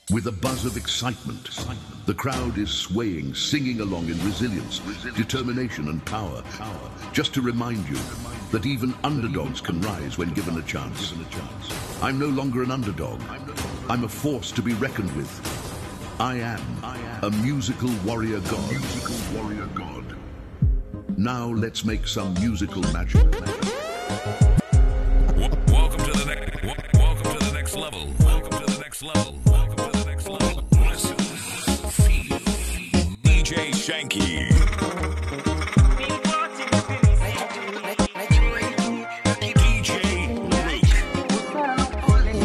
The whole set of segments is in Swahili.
With a buzz of excitement, the crowd is swaying, singing along in resilience, determination, and power. Just to remind you that even underdogs can rise when given a chance. I'm no longer an underdog. I'm a force to be reckoned with. I am a musical warrior god. Musical warrior god. Now let's make some musical magic. Welcome to the next. Welcome to the next level. Welcome to the next level. Welcome to the next level. Listen, feel. DJ Shanky. DJ Luke.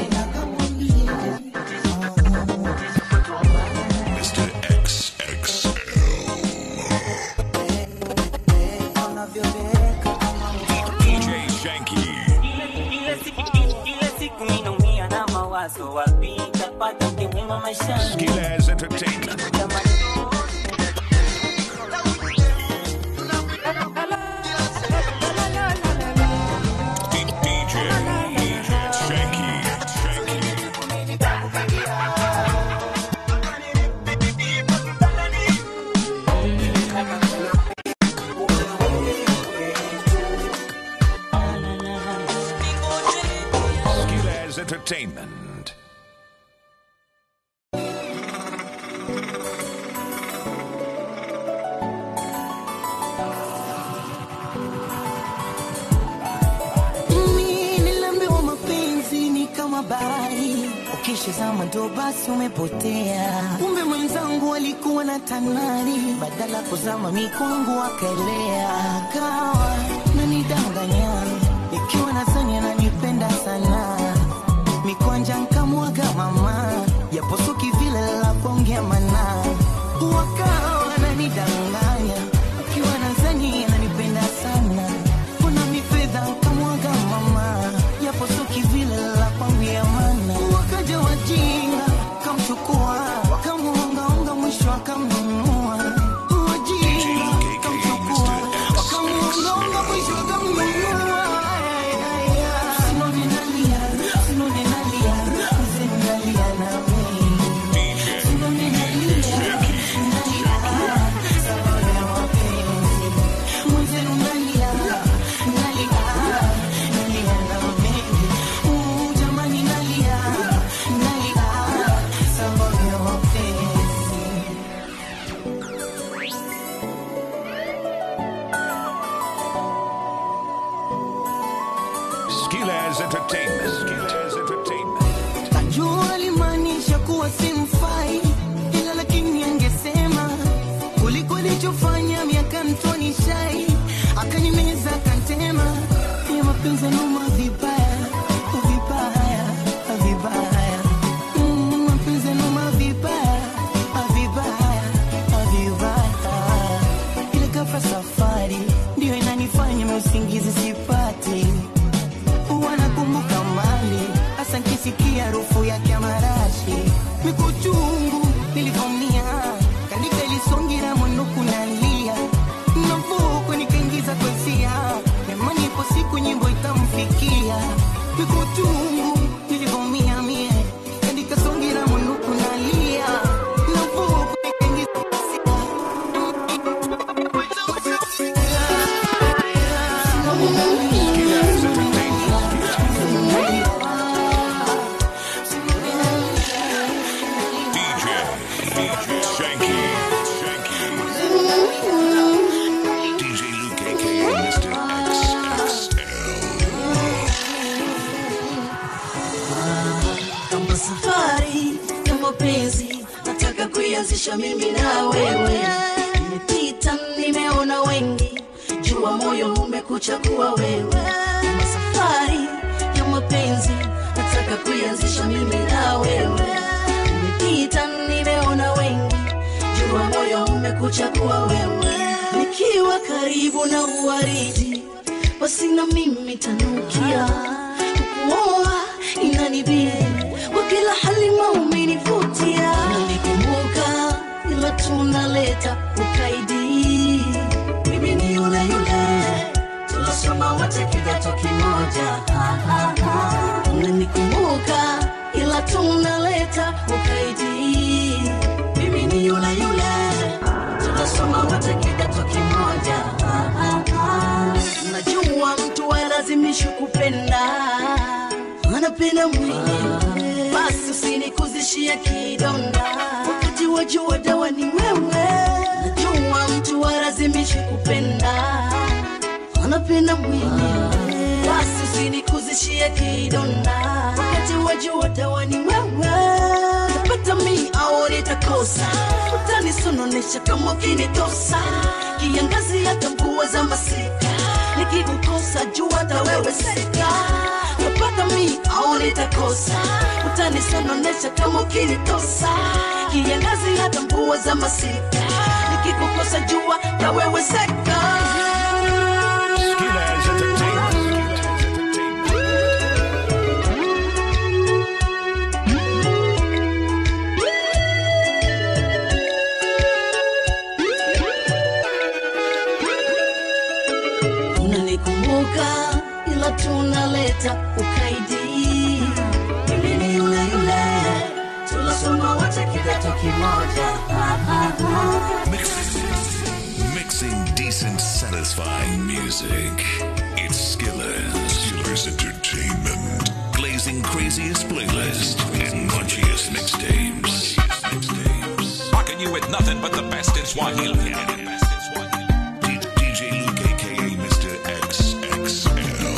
Mr. XXL. DJ Shanky. Ile siku ile siku ninaumia na mawazo wapi nitapata mke mwema maishani Skillaz Entertainment. DJ Shanky. Shanky. Skillaz Entertainment. Mimi niliambiwa mapenzi ni kama bahari, ukishazama ndo basi umepotea. Kumbe mwenzangu alikuwa na tanari, badala kuzama mikwangu akaelea. Kawa nanidanganya, ikiwa nadhani ananipenda sana, mikwanja nkamwaga mama, yaposuki vile la kuongea mana, wakawa wananidanganya, ikiwa nadhani ananipenda sana kuna mifedha kamwaga mama yaposuki vile la kwambia mana wakaja wajinga kamchukua wakamuongaonga mwisho akamnunua wajinga kamchukua wakamuongaonga mwisho akamnunua Sinoni nalia, sinoni nalia, mzee nalia na mimi. Sinoni nalia, nalia, sababu ya mapenzi. Mzee nalia, nalia, nalia na mimi. Uh, jamani nalia, nalia, sababu ya mapenzi. Skillaz Entertainment. Skillaz Entertainment. Najua alimaanisha kuwa simfai, ila lakini angesema kuliko alichofanya miaka mtoni shai, akanimeza akantema, ya mapenzi numa vibaya vibaya vibaya, Mm, mapenzi numa vibaya vibaya vibaya, ile kafa safari ndio inanifanya mausingizi sipati wanakumbuka mali hasa nkisikia harufu yake ya marashi mikuchungu nilivomia kanika ilisongira mwinuku nalia navuko nikaingiza kwesia nemani ipo siku nyimbo itamfikia mikuchungu nilivomia mie kanika songira mwinuku nalia navuko nikaingiza Skillaz Entertainment. DJ DJ Shanky. Shanky. DJ Luke aka Mr. XXL. kama safari ya mapenzi nataka kuianzisha mimi na wewe nimepita nimeona wengi jua moyo umekuchagua wewe kama safari ya mapenzi nataka kuianzisha mimi na wewe nimepita nimeona wengi jua moyo umekuchagua wewe nikiwa karibu na uwaridi basi na mimi tanukia kukuoa inanibidi kwa kila hali maumenivutia nalikumbuka ila tunaleta ukaidi mimi ni yule yule tunasoma wote kidato kimoja Ah, ah, ah. unanikumbuka ila tunaleta ukaidi anapenda mwenyewe basi usinikuzishie kidonda wakati wajua dawa ni wewe najua mtu warazimishi kupenda anapenda mwenyewe basi usinikuzishie kidonda wakati wajua dawa ni wewe tapata mi au nitakosa utanisononesha kama ukinitosa kiangazi hata mvua za masika nikikukosa jua hata wewe seka tapata mi au nitakosa utanisononesha kama ukinitosa kiangazi hata mvua za masika nikikukosa jua hata wewe seka Skillers Entertainment. unanikumbuka ila tunaleta ukaidi mimi ni yule yule tulasoma wote kidato kimoja Mixing decent, satisfying music. It's Skillers. Skillers Entertainment. Blazing craziest playlist and munchiest mixtapes. Rocking you with nothing but the best in Swahili. D- DJ Luke, aka Mr. XXL.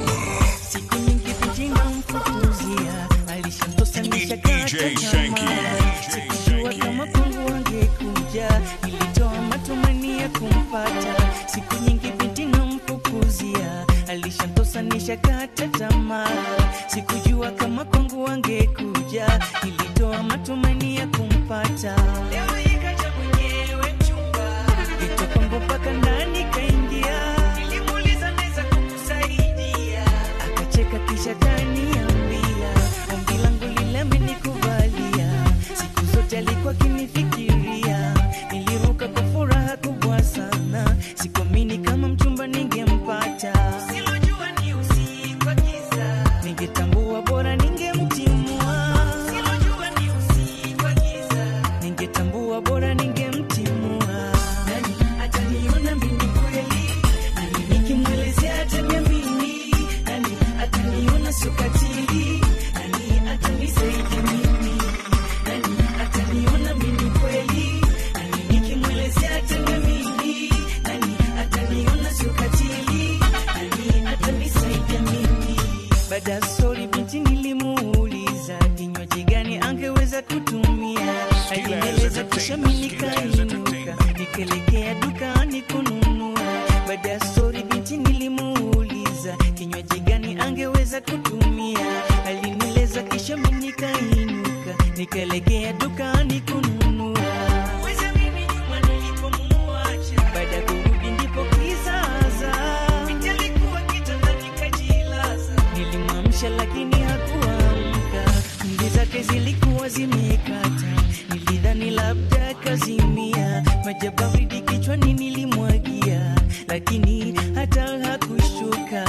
siku nyingi vijana mfukuzia alishamtosanisha DJ Shanky. sikujua kama kwangu wangekuja ilitoa matumani ya kumpata siku nyingi binti namfukuzia alishamtosanisha kata tamaa sikujua kama kwangu wangekuja ilitoa matumani ya kumpata leo ikaja mwenyewe mchumba Geto kwangu mpaka ndani kaingia nilimuuliza naweza kukusaidia akacheka kisha kaniambia ombi langu lile amenikubalia siku zote alikuwa akinifikiria niliruka kwa furaha kubwa sana sikuamini kama mchumba ningempata silojua ni usiku wa giza ningetambua bora ningemtimua silojua ni usiku wa giza ningetambua bora ningemtimua nani ataniona mimi kweli nani nikimwelezea ataniamini nani ataniona sukatili nani atanisaidia mimi nani ataniona mimi kweli nani nikimwelezea ataniamini nani ataniona sukatili nani atanisaidia mimi baada ya stori binti nilimuuliza kinywaji gani angeweza kutumia alinieleza kisha mi nikainuka nikaelekea dukani kununua baada ya stori binti nilimuuliza kinywaji gani angeweza kutumia alinieleza kisha mi nikainuka nikaelekea dukani kununua Weza mimi nyuma nilipomuacha baada ya kurudi ndipo kizaza binti alikuwa kitandani kajilaza nilimwamsha lakini hakuamka mbi zake zilikuwa zimekata nilidhani labda kazimia maji baridi kichwani nilimwagia lakini hata hakushuka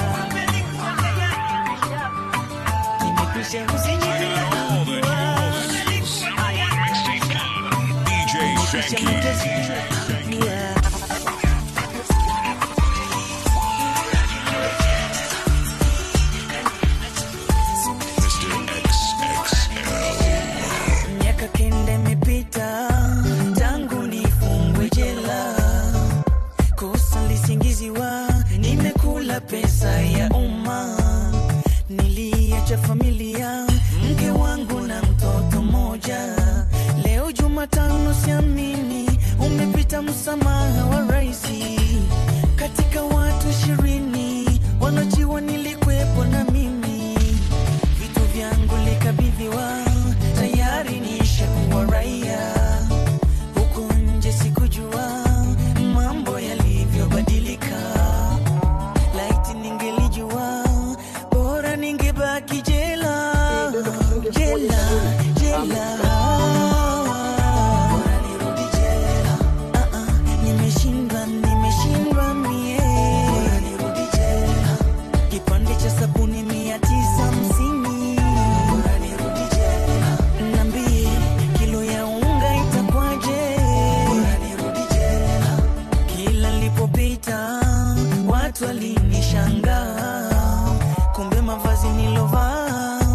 nimekwisha DJ Shanky. Mr. XXL. miaka kenda imepita tangu nifungwe jela kosa lisingiziwa nimekula pesa ya umma niliacha familia mke wangu na mtoto mmoja leo jumatano siamini umepita msamaha wa raisi katika watu ishirini wanaojiwa nilikwepo na mimi vitu vyangu likabidhiwa tayari nishakuwa raia huku nje sikujua mambo yalivyobadilika laiti ningelijua bora ningebaki jela jela jela Bora nirudi jela. Ah, ah, nimeshindwa nimeshindwa mie Bora nirudi jela kipande cha sabuni mia tisa hamsini bora nirudi jela nambie kilo ya unga itakwaje bora nirudi jela kila lipopita watu walinishangaa kumbe mavazi nilovaa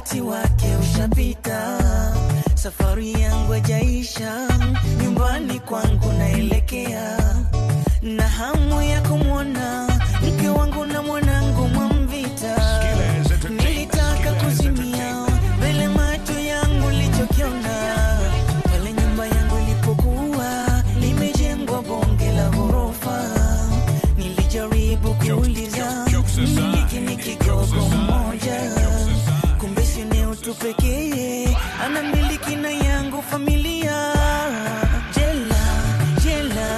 wakati wake ushapita, safari yangu hajaisha, nyumbani kwangu naelekea, na hamu ya kumwona mke wangu na mwanangu Mwamvita. Nilitaka kuzimia mbele macho yangu lichokiona pale nyumba yangu ilipokuwa limejengwa bonge la ghorofa. Nilijaribu kuuliza mmiliki ni kigogo mmoja, kumbe si eneo tu pekee anamiliki na yangu familia. Jela, jela,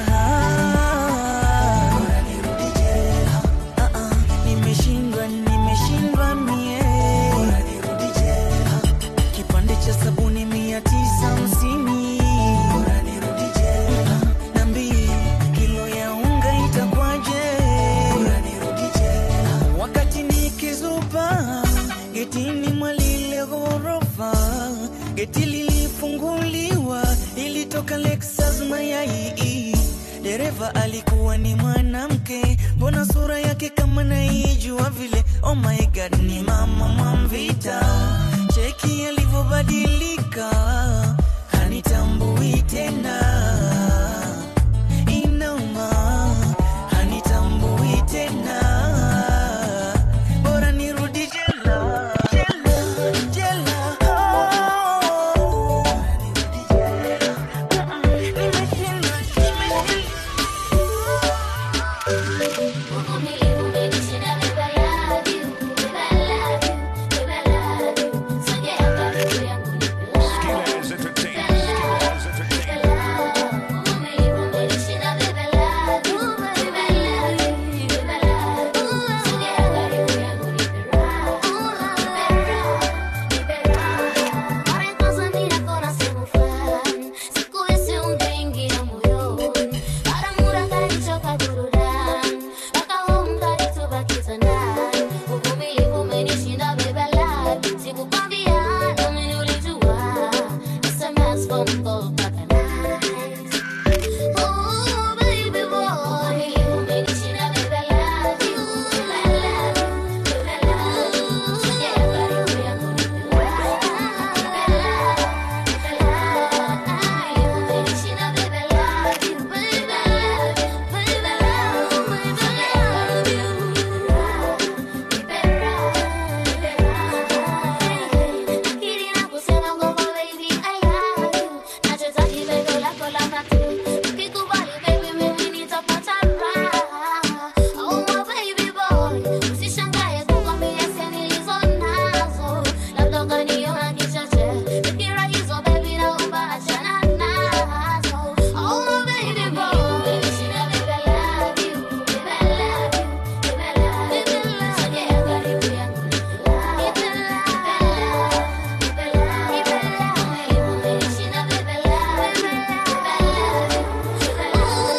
bora nirudi jela. Ah, ah, nimeshindwa, nimeshindwa mie, bora nirudi jela. Kipande cha sabuni mia tisa hamsini, bora nirudi jela. Niambie, kilo ya unga itakwaje? Bora nirudi jela. Wakati nikizupa getini mwa lile ghorofa, geti lilifunguliwa, ilitoka Lexus mayai. Dereva alikuwa ni mwanamke, mbona sura yake kama naijua vile? Oh my god, ni mama Mwamvita. Cheki alivyobadilika, hanitambui tena inauma hanitambui tena bora nirudi jela jela jela oh. Nimeshindwa, nimeshindwa. Skillaz Entertainment. Skillaz Entertainment. Oh, baby boy, umenishinda baby, I love you, baby, I love you, baby, I love you. Sogea karibu yangu nipe raha, umenishinda baby, I love you, baby, I love you, baby, I love you, baby, sogea karibu nipe raha, nipe raha. Akili inakusema kwamba baby, I love you, nachotaka bego lako la mate. Ukikubali baby, mimi nitapata raha. Oh my baby boy, usishangae kukwambia hisia nilizo nazo, labda ukaniona kichache. Fikira hizo baby, naomba achana nazo. Oh my baby boy, umenishinda baby, I love you, baby, I love you, baby, I love you. Sogea karibu yangu, nipe raha, nipe raha, nipe raha. Umenishinda baby, I love you, baby, I love you.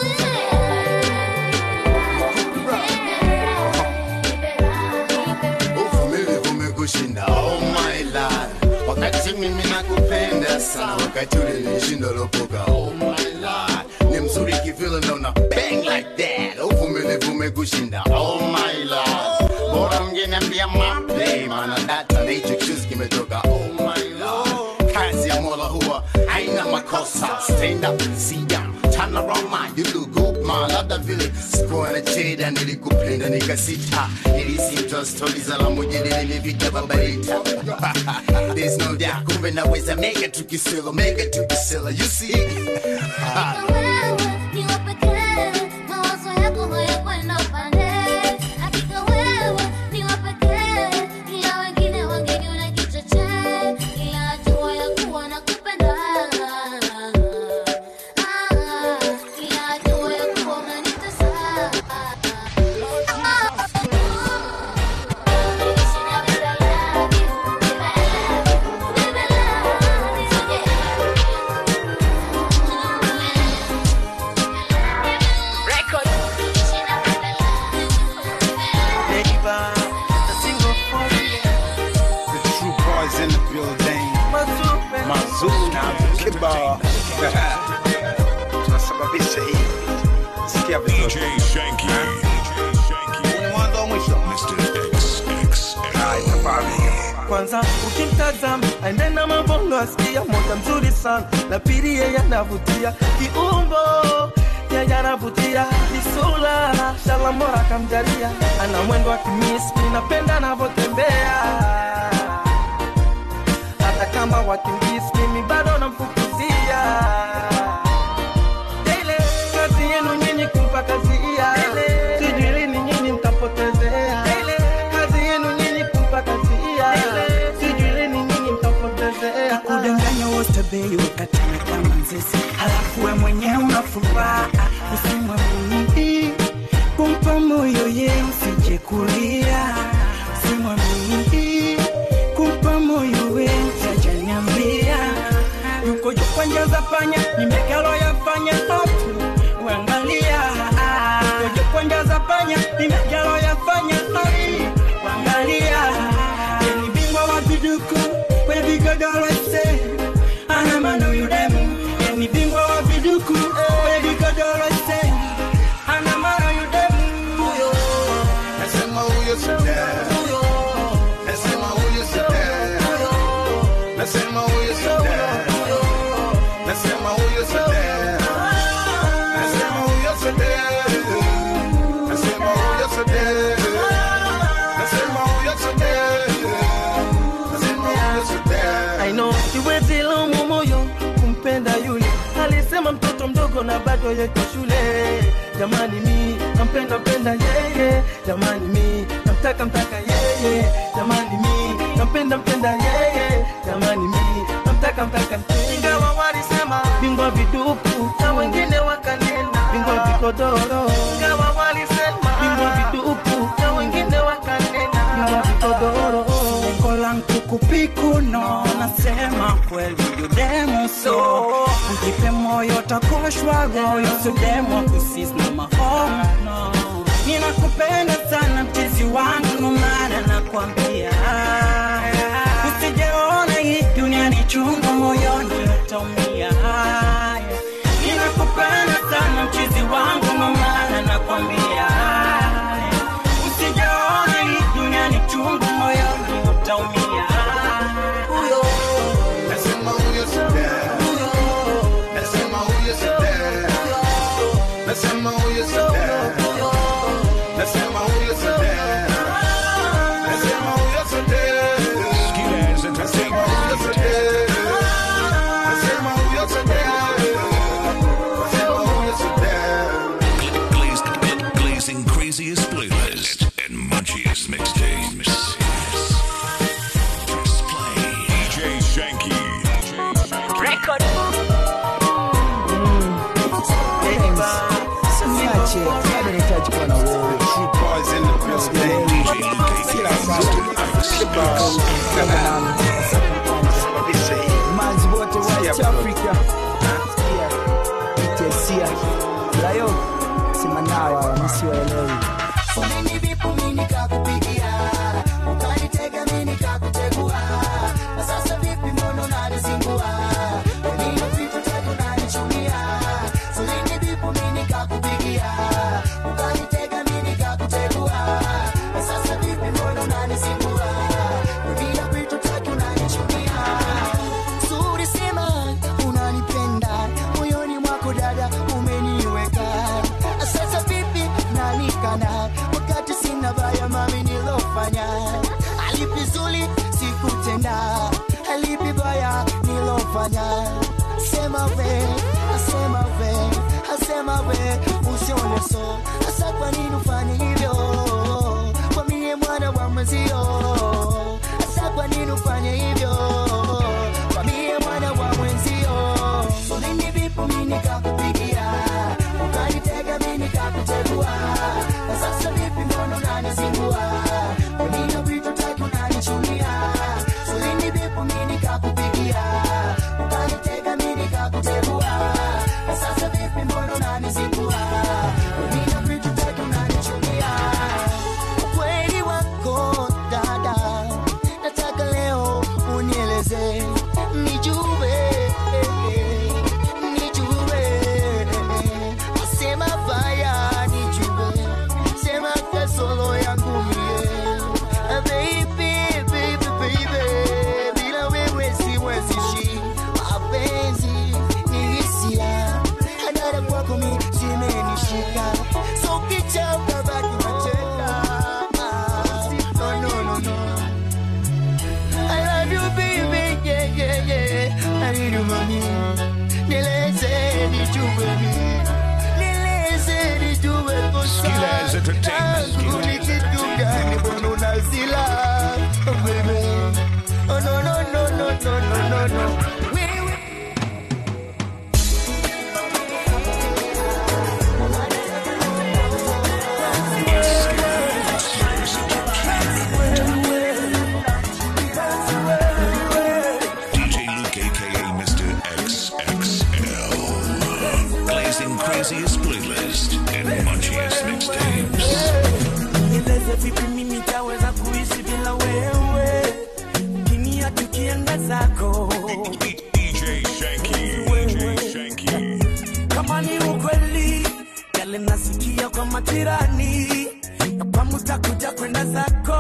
uvumilivu umekushinda oh my lord wakati mimi nakupenda sana wakati ule nilishinda lopoka oh my lord ni mzuri kivile naona bang like that uvumilivu umekushinda oh my lord bora mngeniambia maplay maana data na hicho kichuzi kimetoka oh my lord kazi ya mola huwa haina makosa stand up and sit down turn around man you look good man labda vile sikuwa na cheda nilikupenda nikasita nilisimtoa stori za la moja nilivita babarita there's no doubt kumbe naweza mega tukisela mega tukisela you see The true boys in the building. Mazuna kibao. Tunasababisha hii. Sikia DJ vizuri. Shanky. DJ Shanky. Ni mwanzo wa mwisho. Mr. XXL. Haya, tafadhali. kwanza ukimtazama aende na mabongo asikia moja mzuri sana na pili yeye anavutia kiumbo yeye anavutia isula shalambora kamjalia ana mwendo wa kimismi napenda anavyotembea hata kama wakimbizi mimi bado namfukuzia ile kazi yenu nyinyi kumpa kazia sijui lini nyinyi mtapotezea ile kazi yenu nyinyi kumpa kazia sijui lini nyinyi mtapotezea kudanganya wote bei ukatana kama nzesi halafu we mwenyewe unafuraha usimwe mimi kumpa moyo ye usije kulia usimwe mimi kumpa moyo we usijaniambia yuko juu kwa njia za panya nimekalo yafanya hatu uangalia yuko juu kwa njia za panya nimekalo yafanya hatu uangalia ni bingwa wa viduku kwenye vigodoro ese ana mano yudemu ni bingwa wa viduku kwenye vigodoro ese ana mano yudemu Nasema huyo sida. Nasema huyo sida. Nasema huyo sida. Nasema huyo sida. Nasema huyo sida. Nasema huyo sida. Nasema huyo sida. Nasema huyo sida. I know siwezi laumu moyo kumpenda yule alisema mtoto mdogo na bado yeko shule jamani mi nampenda penda yeye jamani mi namtaka mtaka yeye jamani mi nampenda mpenda yeye jamani mi namtaka mtaka ingawa walisema bingwa viduku na wengine wakanena bingwa vikodoro ingawa walisema bingwa viduku na wengine wakanena bingwa vikodoro lengo langu kupiku no nasema kweli yudemu so ujipe moyo takoshwa goyo sudemo kusisna mahomo no. ninakupenda sana mchizi wangu no maana nakwambia usijeona hii dunia ni chungu moyoni utaumia ninakupenda sana mchizi wangu no maana nakwambia usijaona hii dunia ni chungu moyoni utaumia huyo Nasema huyo sida. Nasema huyo sida. Nasema huyo sida. Nasema huyo sida. Nasema huyo sida. Skidaz Nasema huyo Entertainment. sida. Nasema huyo sida. Nasema huyo sida. Glazed, glazing craziest playlist and munchiest mixtapes. Press play. DJ Shanky. Record. Niache, bado nahitaji kuwa na wewe. True boys in the building. DJ Luke Kila saa kibao. Kabisa hii. manzi wote wa East Sikia, bro. Africa Sikia. Itesia layo simanawa msiwaelewi Foleni vipo mimi nikakupigia, ukanitega mimi nikakutegua, na sasa vipi mbona unanizingua? Nina vitu tatu unanichunia. Foleni vipo mimi nikakupigia, ukanitega mimi nikakutegua, na sasa vipi mbona unanizingua? Nina vitu tatu unanichunia. Zuri sema unanipenda, moyoni mwako dada umeniweka. Sasa vipi nanikana wakati sina baya mami nilofanya alipi zuri sikutenda alipi baya nilofanya sema we asema we asema we usione so hasa kwa nini ufanye hivyo kwa mie mwana wa mwenzio hasa kwa nini ufanye hivyo kwa mie mwana wa mwenzio ulini vipo mi nikakupigia ukanitega mi nikakutegua na sasa vipi mbona unanizingua unina vitu tatu unanichunia ulini vipo mi nikakupigia ukanitega mi nikakutegua na sasa vipi mbona unanizingua unina vitu tatu unanichunia no, no. Wewe DJ Luke, aka Mr. XXL. Blazing craziest playlist and munchiest mixtapes. nieleze vipi mimi taweza kuishi bila wewe kinia tukienda zako DJ Shanky. DJ Shanky. kama ni ukweli yale nasikia kwa majirani ya kwamba utakuja kwenda zako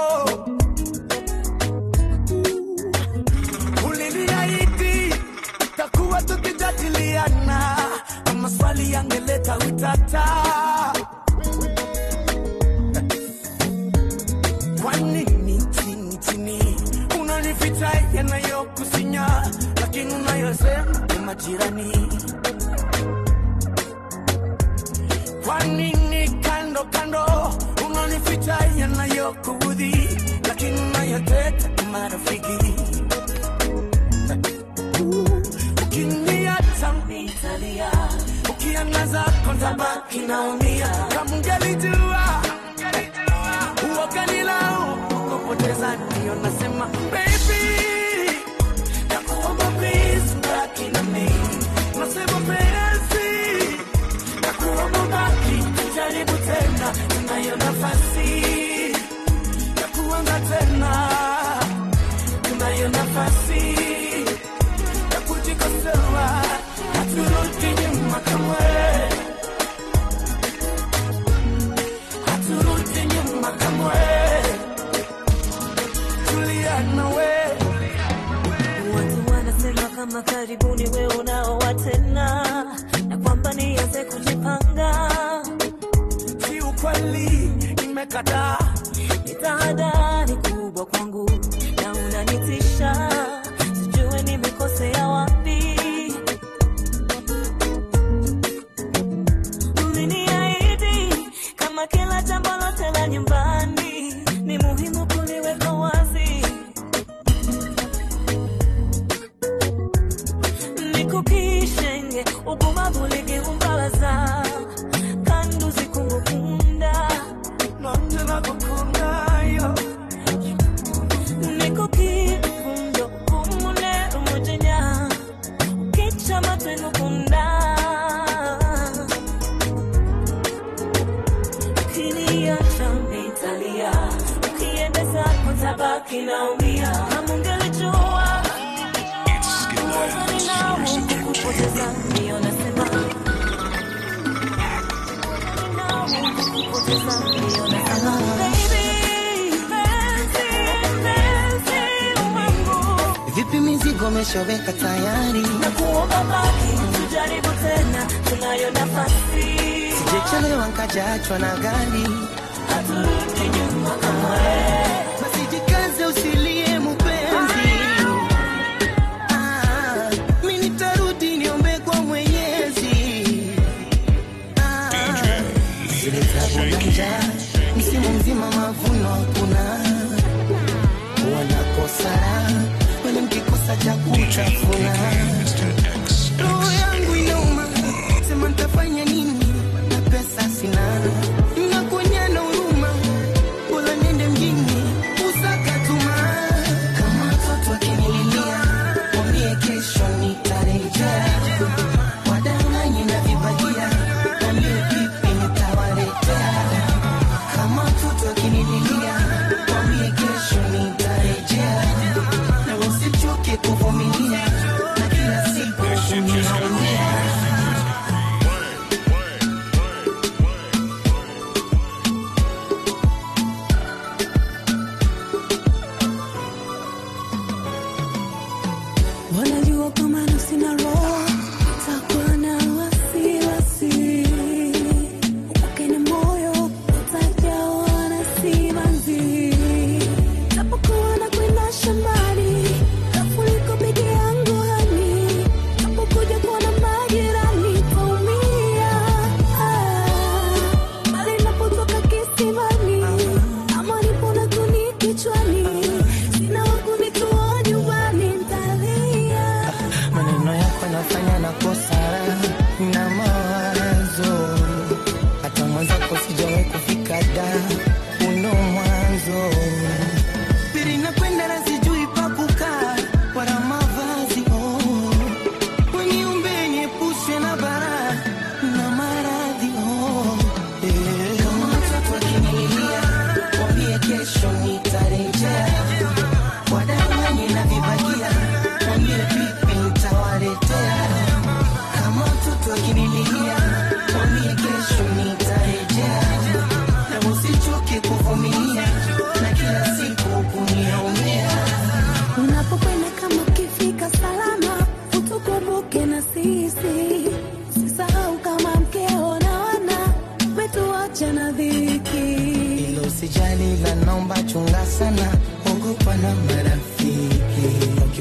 uliniahidi takuwa tukijadiliana na maswali yangeleta utata kwa nini chini chini unanificha yanayokusinya lakini unayosema ni majirani kwa nini kando kando unanificha yanayokuudhi lakini unayoteta ni marafiki ukiniacha nitalia ukiangaza kontabaki naumia kama ungelijua uoganilau kupoteza ndio nasema baby nakuomba please baki na mimi nasema penzi nakuomba baki tujaribu tena tunayo nafasi ya kuanza tena tunayo nafasi ya kujikosoa haturudi nyuma kamwe haturudi nyuma kamwe tulia nawe Watu wanasema kama karibuni we unaoa tena na kwamba nianze kujipanga. si ukweli nimekataa Ni tahadhari kubwa kwangu na unanitisha, sijue nimekosea wapi. Uliniahidi kama kila jambo lote la nyumbani ni muhimu kuliweka wazi. nikukishenge ubumavu ligeumbabaza kandi uzikungukunda nanje nagukundayo nikukifundo umune umujinya ukica amatwi ngukunda ukiniacha nitalia ukiendeza kutabaki naumia kama ungelijua uwezani nao kukupoteza ndio nasema vipi mizigo umeshaweka tayari nakuomba baki tujaribu tena tunayo nafasi sijechelewa nkajaachwa na gari haturudi nyuma kamwe basi jikaze usilie mupenzi Ah, mi nitarudi niombe kwa mwenyezi Ah, zile tabu na njaa, msimu mzima mavuno hakuna wanakosa raha wale mkikosa cha kutafuna roho yangu inauma sema ntafanya nini na pesa sina nakonyana huruma bora nende mjini usakatuma kama mtoto akinililia mwambie kesho nitarejea wadanganye na vibagia mwambie pipi nitawaletea kama mtoto akinililia mwambie kesho nitarejea na usichoke kuvumilia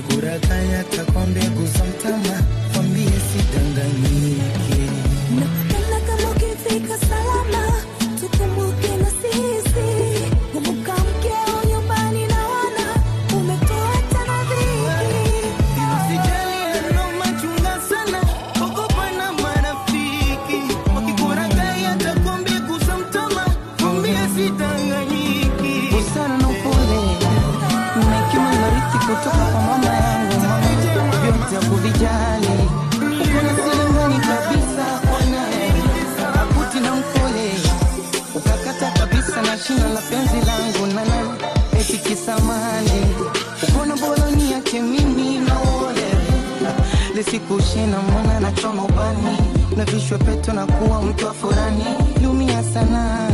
wakikurakaya takwa mbegu za mtama kwambie sidanganyike Napenda kama ukifika salama, tukumbuke na sisi. Kumbuka mkeo nyumbani na wana, umetoa tena dhiki. Usijali anaomachunga sana, ogopa na marafiki. Wakikurakaya takwa mbegu za mtama, kwambie sidanganyiki. busara na upole na hekima nilorithi kutoka kwa mama yangu vyote kuvijali ukona silingani kabisa kwanaye akuti na mkole ukakata kabisa na shina la penzi langu nana eti kisamani ukona boloni yake mimi na uole lisikushina mwana na choma ubani na vishwe peto na kuwa mtu wa furani lumia sana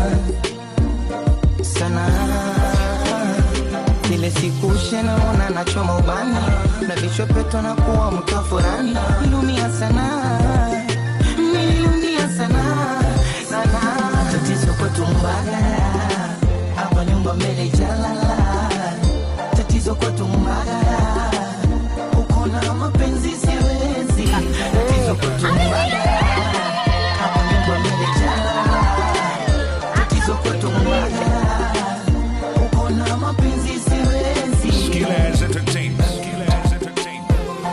sana ile siku shenaona nachoma ubani na vichwepeto na kuwa mtu wa furani nilumia sana nilumia sana sana tatizo kwetu mbagala hapa nyumba mbele jalala tatizo kwetu mbagala uko na mapenzi siwezi tatizo kwetu mbagala hapa nyumba mbele jalala tatizo kwetu mbagala uko na mapenzi siwezi Skillaz Entertainment. Skillaz Entertainment.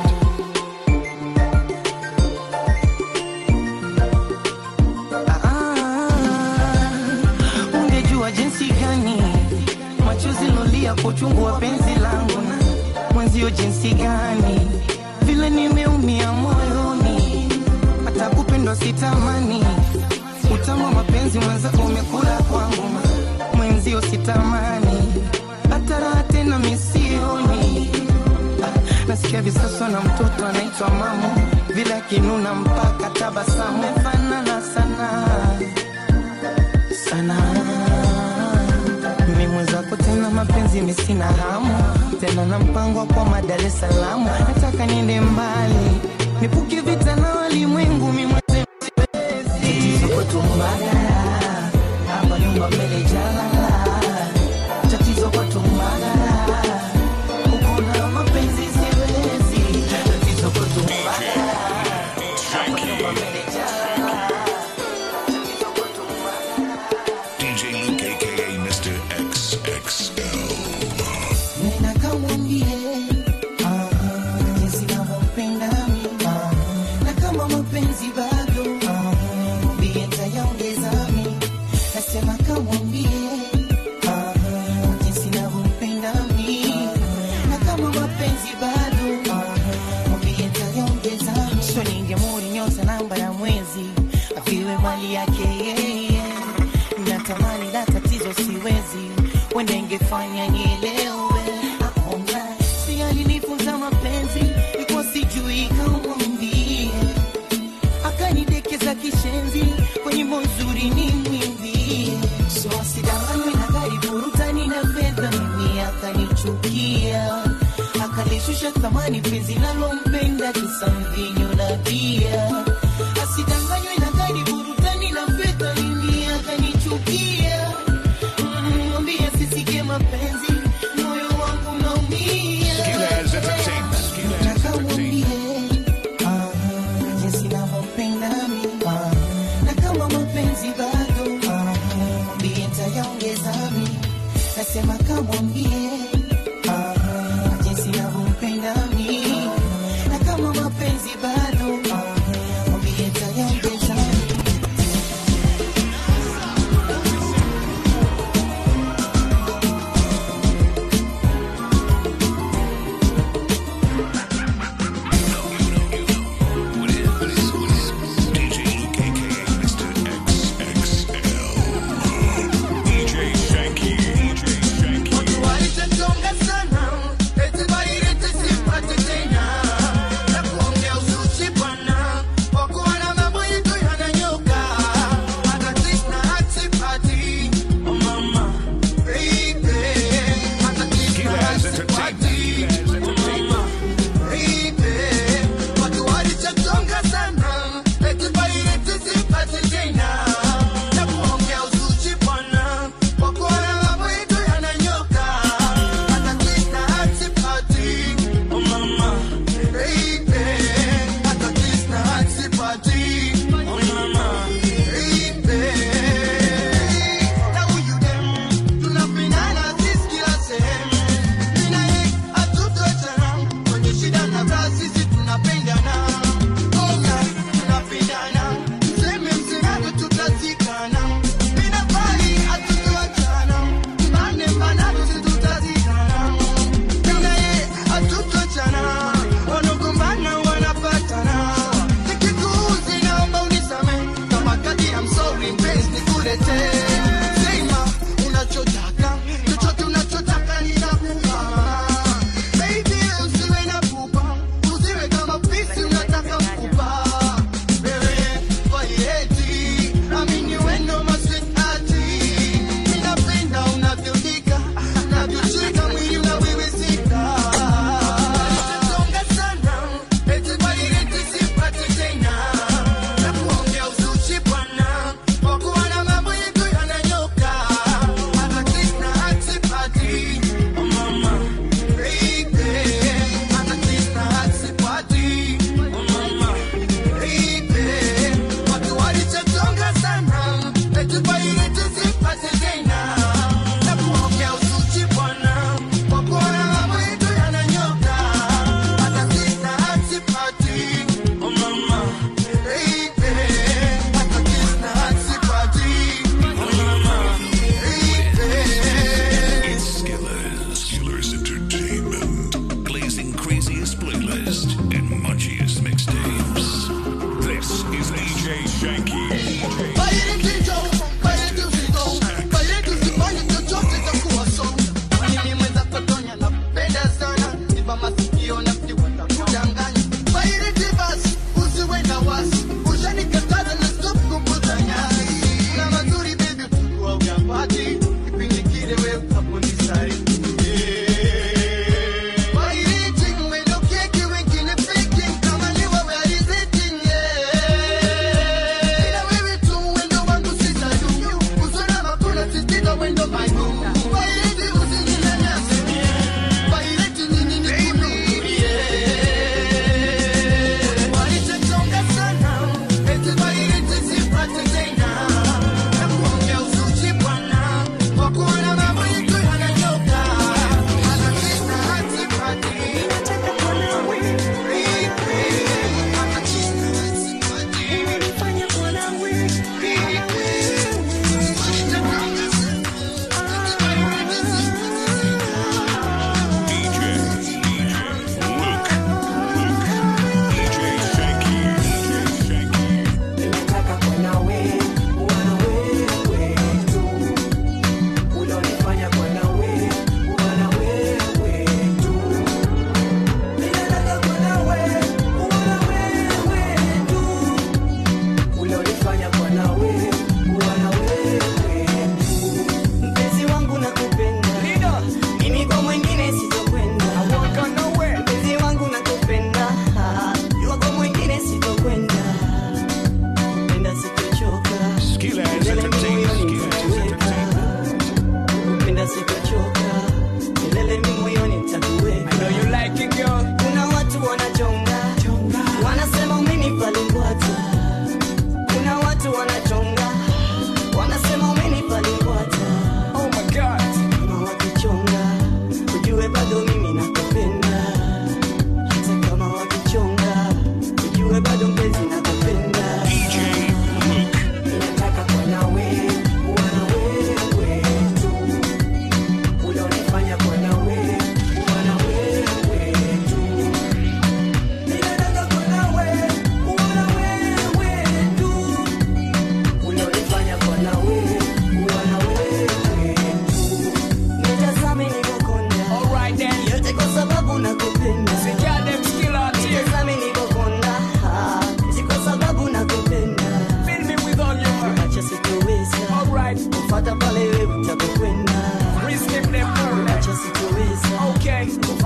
Ah, ungejua jinsi gani machozi lolia kwa uchungu wa penzi langu na mwenzio jinsi gani vile nimeumia moyoni hata kupendwa sitamani utamu wa mapenzi mwenzako umekula kwangu mwenzio sitamani hata raha tena misioni Ah, nasikia visaswa na mtoto anaitwa mamu vile akinuna mpaka tabasamu fanana sana sana mimi mwenzako tena mapenzi misina hamu tena na mpango wa kwa Dar es Salaam nataka niende mbali nipuke vita na walimwengu mimi mwenyewe siwezi kwetu mbagala hapa nyumba mbele jalala tatizo kwetu mbagala uko na mapenzi siwezi tatizo kwetu mbagala hapa nyumba mbele jalala tatizo kwetu mbagala DJ Luke, aka Mr. XXL. Nena kamwambie ah, jinsi navyompenda mimi ah, na kama mapenzi bado ah, mwambie nitayaongeza mimi. Nasema kamwambie ah, jinsi navyompenda mimi na kama mapenzi bado ah, mwambie nitayaongeza mimi. So ningemuri nyota namba ya mwezi afiwe mali yake yeye natamani la tatizo siwezi wenda ingefanya nielewe Hakuna, si alinifunza mapenzi ikuwa sijui kamwambie akanidekeza kishenzi kwenye mozuri ni mwimbie so asidanganywe na gari burutani na fedha mimi akanichukia akalishusha thamani penzi nalompenda kisa mvinyo na bia asidanganywe na gari burutani na fedha mimi akanichukia Mm, mwambie sisike mapenzi moyo wangu naumia Skillaz Entertainment. Skillaz Entertainment. jinsi navyompenda mimi ah, na kama mapenzi bado ah, mwambie nitayaongeza mimi nasema kamwambie ah, jinsi navyompenda mimi na kama mapenzi bado ah, mwambie nitayaongeza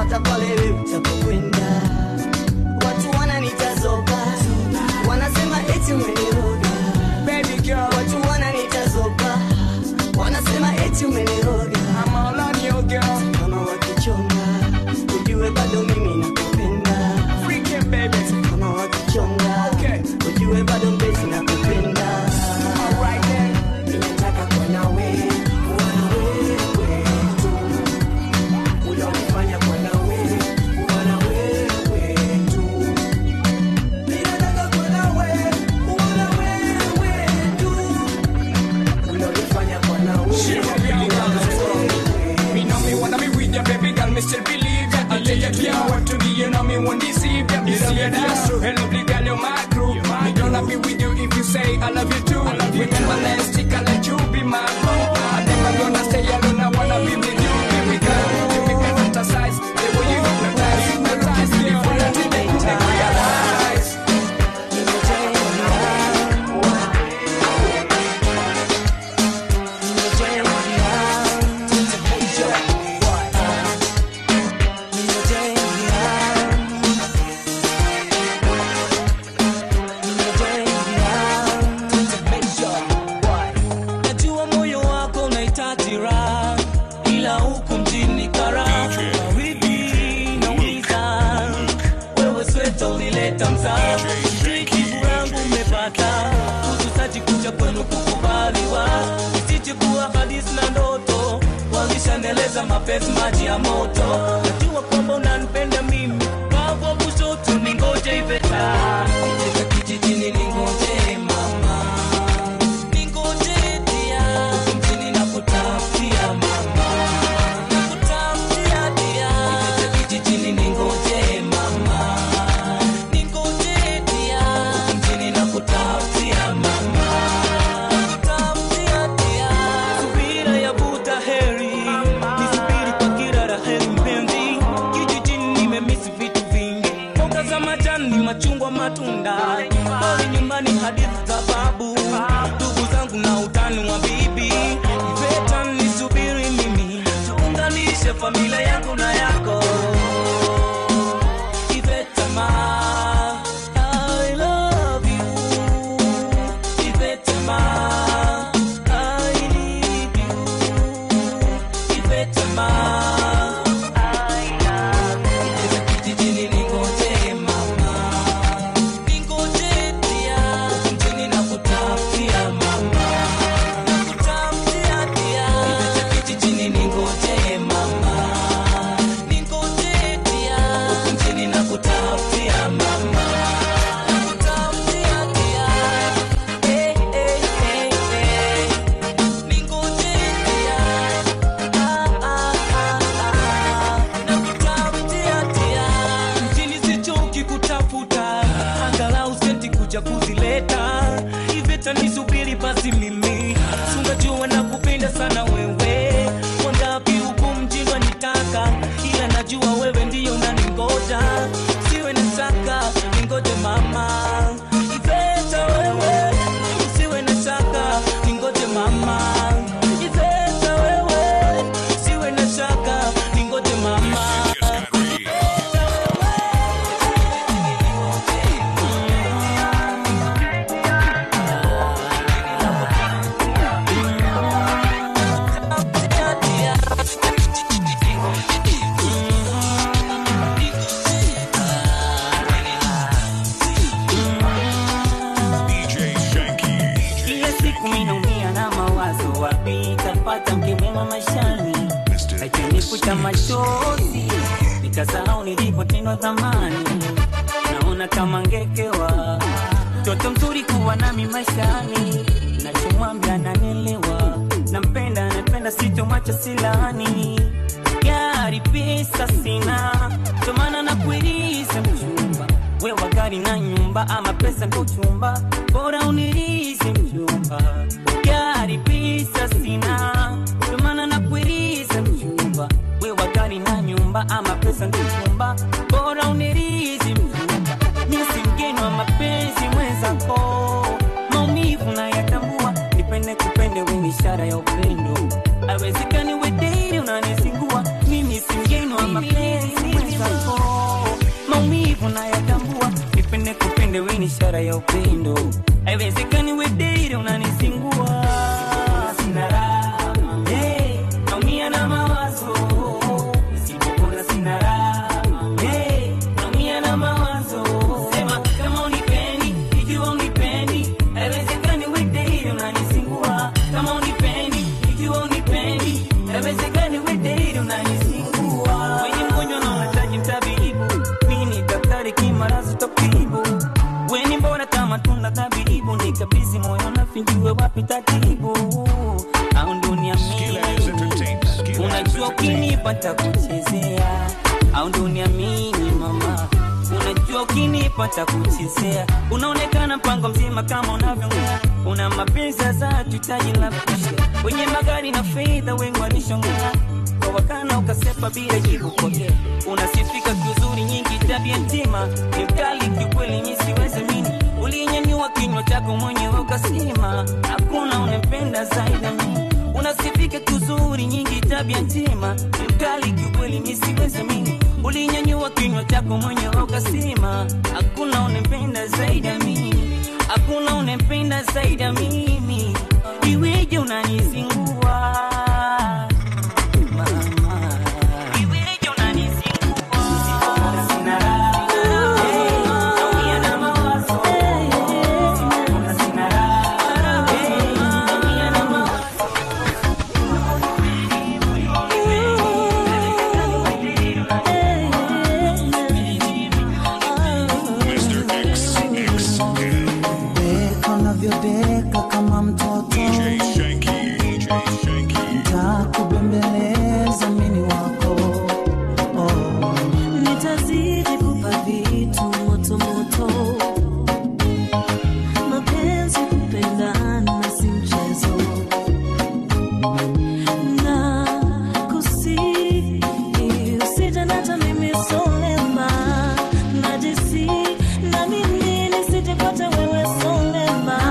hata pale wewe utapokwenda. Watu wananitazoba, wanasema eti umeniroga. Baby girl, watu wananitazoba, wanasema eti umeniroga. I'm all on you girl. Kama wakichonga, ujue bado mimi nakupenda. Freaking baby. Kama wakichonga, okay. ujue bado mpenzi nakupenda. Alright then. Ninataka kuwa nawe, kuwa na wewe tu. Ulionifanya kuwa na wewe, kuwa na wewe tu. Ninataka kuwa na wewe, kuwa na wewe tu. Ulionifanya kuwa na Me know me wanna be with ya, baby girl, me still believe ya. I tell you, yeah, what to be, you know me won't deceive ya. You see ya, that's true, hey, lovely girl, you're my crew. Me gonna be with you if you say I love you too. Remember last week, I let you be my boo. I never gonna stay alone, I wanna be with you, baby girl. You make me fantasize, the way you hypnotize, hypnotize me for nothing, they make me realize. Najua moyo wako unahitaji raha, ila huku mjini karaha baridi nauliza, wewe sweta ulileta mtaa, jibu yangu umepata, kutusaji kuja kwenu kukubaliwa, isije kuwa hadithi na ndoto, walishaneleza mapenzi maji ya moto, najua kwamba unanipenda mimi, wapo kushoto ningoje iveta, Niteka kijijini ningoje mama machungwa matunda bali nyumbani hadithi za babu ndugu zangu na utani wa bibi iveta nisubiri mimi tuunganishe familia yangu na yako Iveta ma I love you Iveta ma I need you Iveta ma I love you Iveta kijijini ningoje mama Ningoje pia Mjini nakutafutia mama Nakutafutia pia Iveta kijijini ningoje mama Ningoje pia Mjini nakutafutia mama Nakutafutia pia Eh eh eh eh Ningoje pia Ah ah ah ah Nakutafutia pia Mjini sichoki kutafuta angalau senti kuja kuzileta iveta nisubiri basi mimi sungajua na kupenda sana wewe wangapi huku mjini wanitaka ila najua wewe ndiyo unaningoja siwe na shaka ningoje mama iveta wewe siwe na shaka ningoje mama iveta wewe siwe na shaka ningoje mama Kila siku minaumia na mawazo, wapi tapata mke mwema maishani, akinifuta machozi nikasahau nilipotendwa zamani. Naona kama ngekewa mtoto mzuri kuwa nami maishani, nachomwambia nanelewa, nampenda napenda, sitomwacha silani gari pesa sina, ndo maana nakuiriza mchumba wewe gari na nyumba ama pesa ndo chumba, bora unirize mchumba. Gari pesa sina, ndo maana nakuiriza mchumba wewe gari na nyumba ama pesa ndo chumba, bora unirize mchumba. Mimi si mgeni wa mapenzi mwenzako, maumivu na yatambua, nipende kupende wewe ishara ya upendo, awezekani we date unanizingua, mimi si mgeni wa mapenzi mwenzako zako maumivu nayatambua nipende kupende we ni ishara ya upendo haiwezekani wedeire unanisingua sina raha hey, naumia na mawazo nisipopona sina raha hey, naumia na mawazo sema kama unipendi ikiwa unipendi haiwezekani wedeire unanisingua kama unipendi ikiwa unipendi haiwezekani wedeire unanisingua wenye mgonjwa na unahitaji mtabibu mimi ni daktari kimarazi tabibu weni mbona kama tunda tabibu nikabizi moyo nafinjue wapi tatibu au dunia mimi unajua ukinipata kuchezea au dunia mimi mama unajua ukinipata kuchezea unaonekana mpango mzima kama unavyongea una mapenzi za tutaji la kushe wenye magari na fedha wengi walishongea kwa wakana ukasepa bila jibu pokea unasifika kiuzuri nyingi tabia ntima ni mkali kiukweli nyi siwezi mini ulinyanyua kinywa chako mwenyewe ukasema hakuna unempenda zaidi ya mimi unasifika kiuzuri nyingi tabia ntima ni mkali kiukweli nyi siwezi mini ulinyanyua kinywa chako mwenyewe ukasema hakuna unempenda zaidi ya mimi hakuna unempenda zaidi ya mimi iweje unanizingua Deka unavyodeka kama mtoto Nitakubembeleza mini wako oh. nitazidi kupa vitu moto moto mapenzi kupendana si mchezo na kusi usije nata mimi solema najisi na mimi nisijepata wewe solema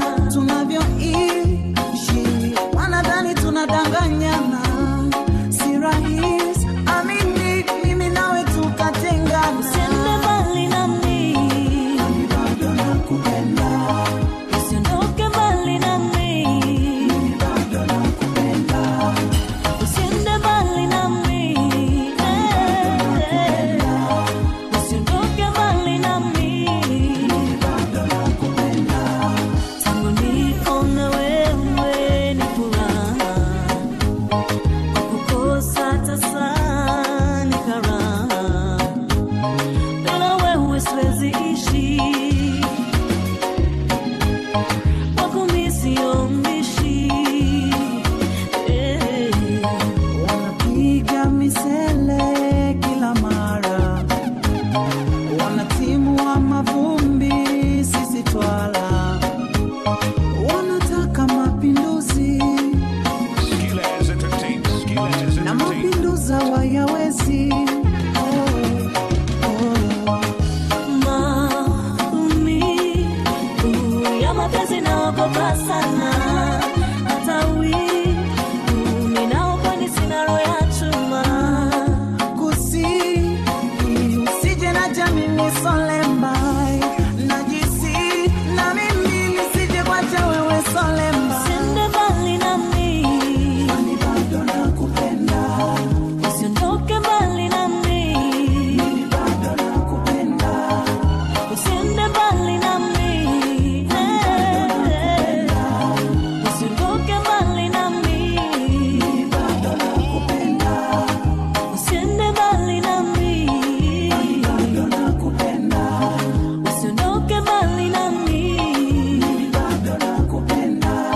tunavyoishi wanadhani tunadanganyana si rahisi amini mimi nawe tukatengana usiende mbali nami bado nakupenda usiondoke mbali nami bado nakupenda usiende mbali nami eh, usiondoke mbali nami bado nakupenda tangu niko na wewe ni furaha kukosa tasa ni karaha bila wewe siwezi ishi wako mi sio mbishi eh. wanapiga misele kila mara wanatimua mavumbi sisi twala wanataka mapinduzi na mapinduza wayawezi maumivu ya mapenzi naogopa sana hata wivu ninaokwani sina roho ya chuma kusi usije na jamini solembai najisi na mimi nisije kwacha wewe solemba Usiende mbali nami Kwani bado nakupenda usiondoke mbali nami bado nakupenda usiende mbali nami eh, usiondoke mbali nami bado nakupenda usiende mbali nami bado nakupenda usiondoke mbali nami bado nakupenda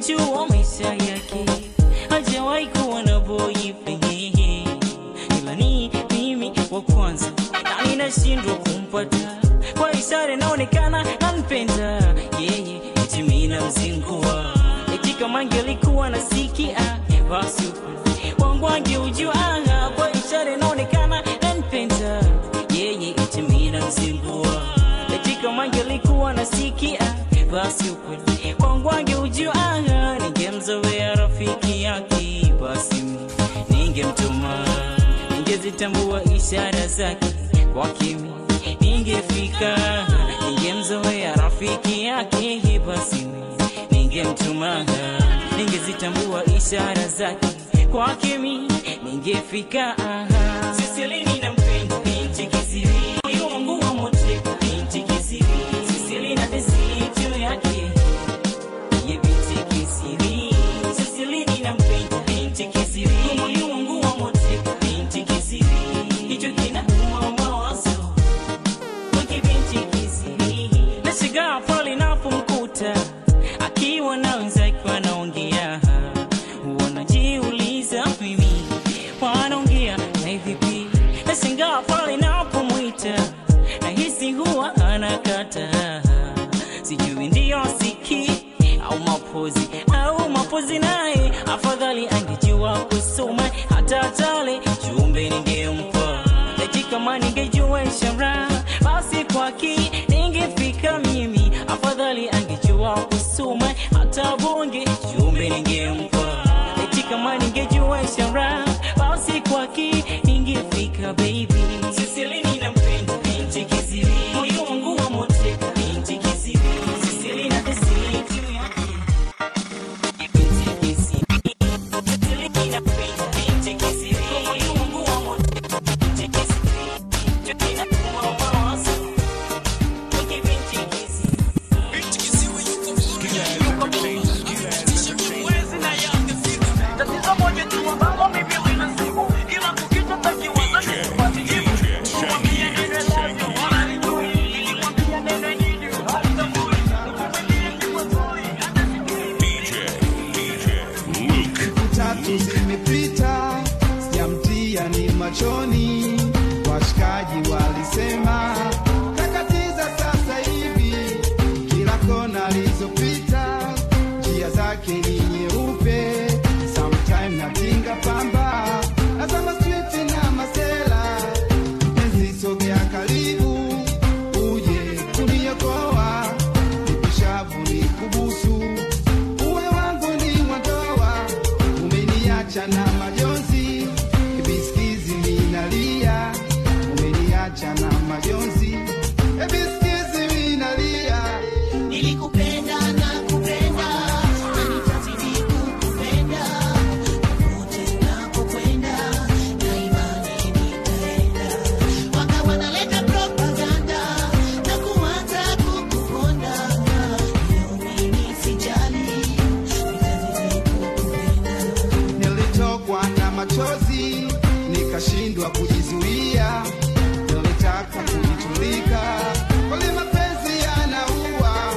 kujua maisha yake hajawahi kuwa na boyfriend ila ni mimi wa kwanza na ninashindwa kumpata kwa ishara inaonekana nampenda yeye eti mimi namzingua eti kama angelikuwa nasikia basi ukweli wangu angeujua kwa ishara inaonekana nampenda yeye eti mimi namzingua eti kama angelikuwa nasikia basi ukweli wangu angeujua ningemzoea rafiki yake basi ningemtuma ningezitambua ishara zake kwa kimi ningefika ningemzoea rafiki yake basi ningemtuma ningezitambua ishara zake kwa kimi ningefika sisilini nampenda binti kisiri moyo wangu wa moteka binti kisiri sisili na desitu yake ye binti kisiri sisilini nampenda binti kisiri moyo wangu wa moteka binti kisiri hicho kinauma mawazo wiki binti kisiri nashigaa pale napomkuta akiwa na wenzake wanaongea wanajiuliza mimi wanaongea na vipi nashangaa pale napomwita nahisi huwa anakata sijui ndiyo siki au mapozi au mapozi naye afadhali angejua kusoma hata tale chumbe ningempa eti kama ningejua ishara basi kwaki ningefika mimi afadhali angejua kusoma hata bonge chumbe ningempa eti kama ningejua ishara basi kwaki ningefika baby sisilini nampenda binti kisiri moyo wangu wa moteka binti kisiri sisili na desitu yake binti kisiri sisilini nampenda binti kisiri moyo wangu wa moteka binti kisiri hicho kinauma mawazo wiki binti kisiri binti kisiri yuko tatizo moja tu ambalo mimi linasibu ila kukicha takiwaza Kumwambia neno love you, hallelujah. Nilimwambia neno nyingi, hallelujah. Nikumwambia kiwa sorry, hata Siku tatu zimepita, sijamtia ni machoni. Washikaji walisema kakatiza sasa hivi, kila kona alizopita njia zake ni nyeupe. Sometime natinga pamba nazama street na masela, mpenzi sogea karibu uje kuniokoa, nipishavu ni kubusu uwe wangu ni mwandoa, umeniacha na majonzi, ebisikizi minalia, umeniacha na majonzi, ebisikizi minalia. Nilikupenda na kupenda na nitazidi kukupenda popote unapokwenda na imani nitaenda. Waka wanaleta propaganda na kuanza kukuponda, leo mimi sijali, nitazidi kukupenda. Nilitokwa na machozi nikashindwa kujizuia, nilitaka kujitulika, kweli mapenzi yanaua,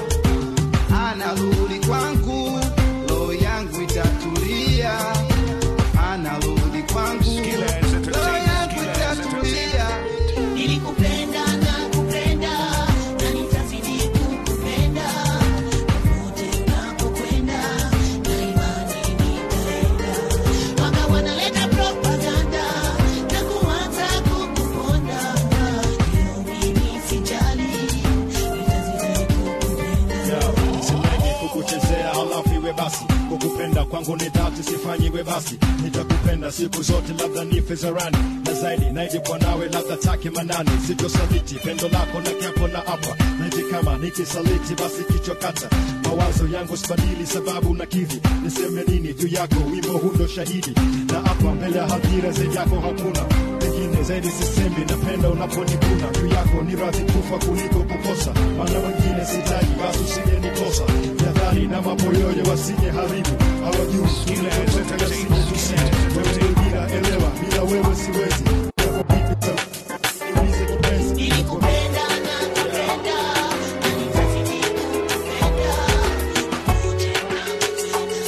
anarudi kwangu, roho yangu itatulia, anarudi kwangu, roho yangu itatulia. Nilikupenda na kupenda na nitazidi kukupenda popote unapokwenda na imani nitaenda. Waka wanaleta propaganda na kuanza kukuponda, leo mimi sijali, nitazidi kukupenda. Silengi kukuchezea halafu iwe basi kukupenda kwangu ni dhati sifanyiwe basi nitakupenda siku zote labda nife zarani na zaidi naijikwa nawe labda take manani sitosaliti pendo lako na kiapo na apa naiti kama nikisaliti basi kichwa kata mawazo yangu sibadili sababu na kivi niseme nini juu yako wimbo hundo shahidi na hapa mbele ya hadhira zaidi yako hakuna pengine zaidi sisemi napenda unaponikuna juu yako ni radhi kufa kuliko kukosa maana wengine sitaji basi usije nikosa jadhari na maboyoyo wasije haribu hawajui tunatoka yasije tusije wewe bila elewa bila wewe siwezi Yako vipi ta- niulize kipenzi Nilikupenda na kupenda na nitazidi kukupenda popote unapokwenda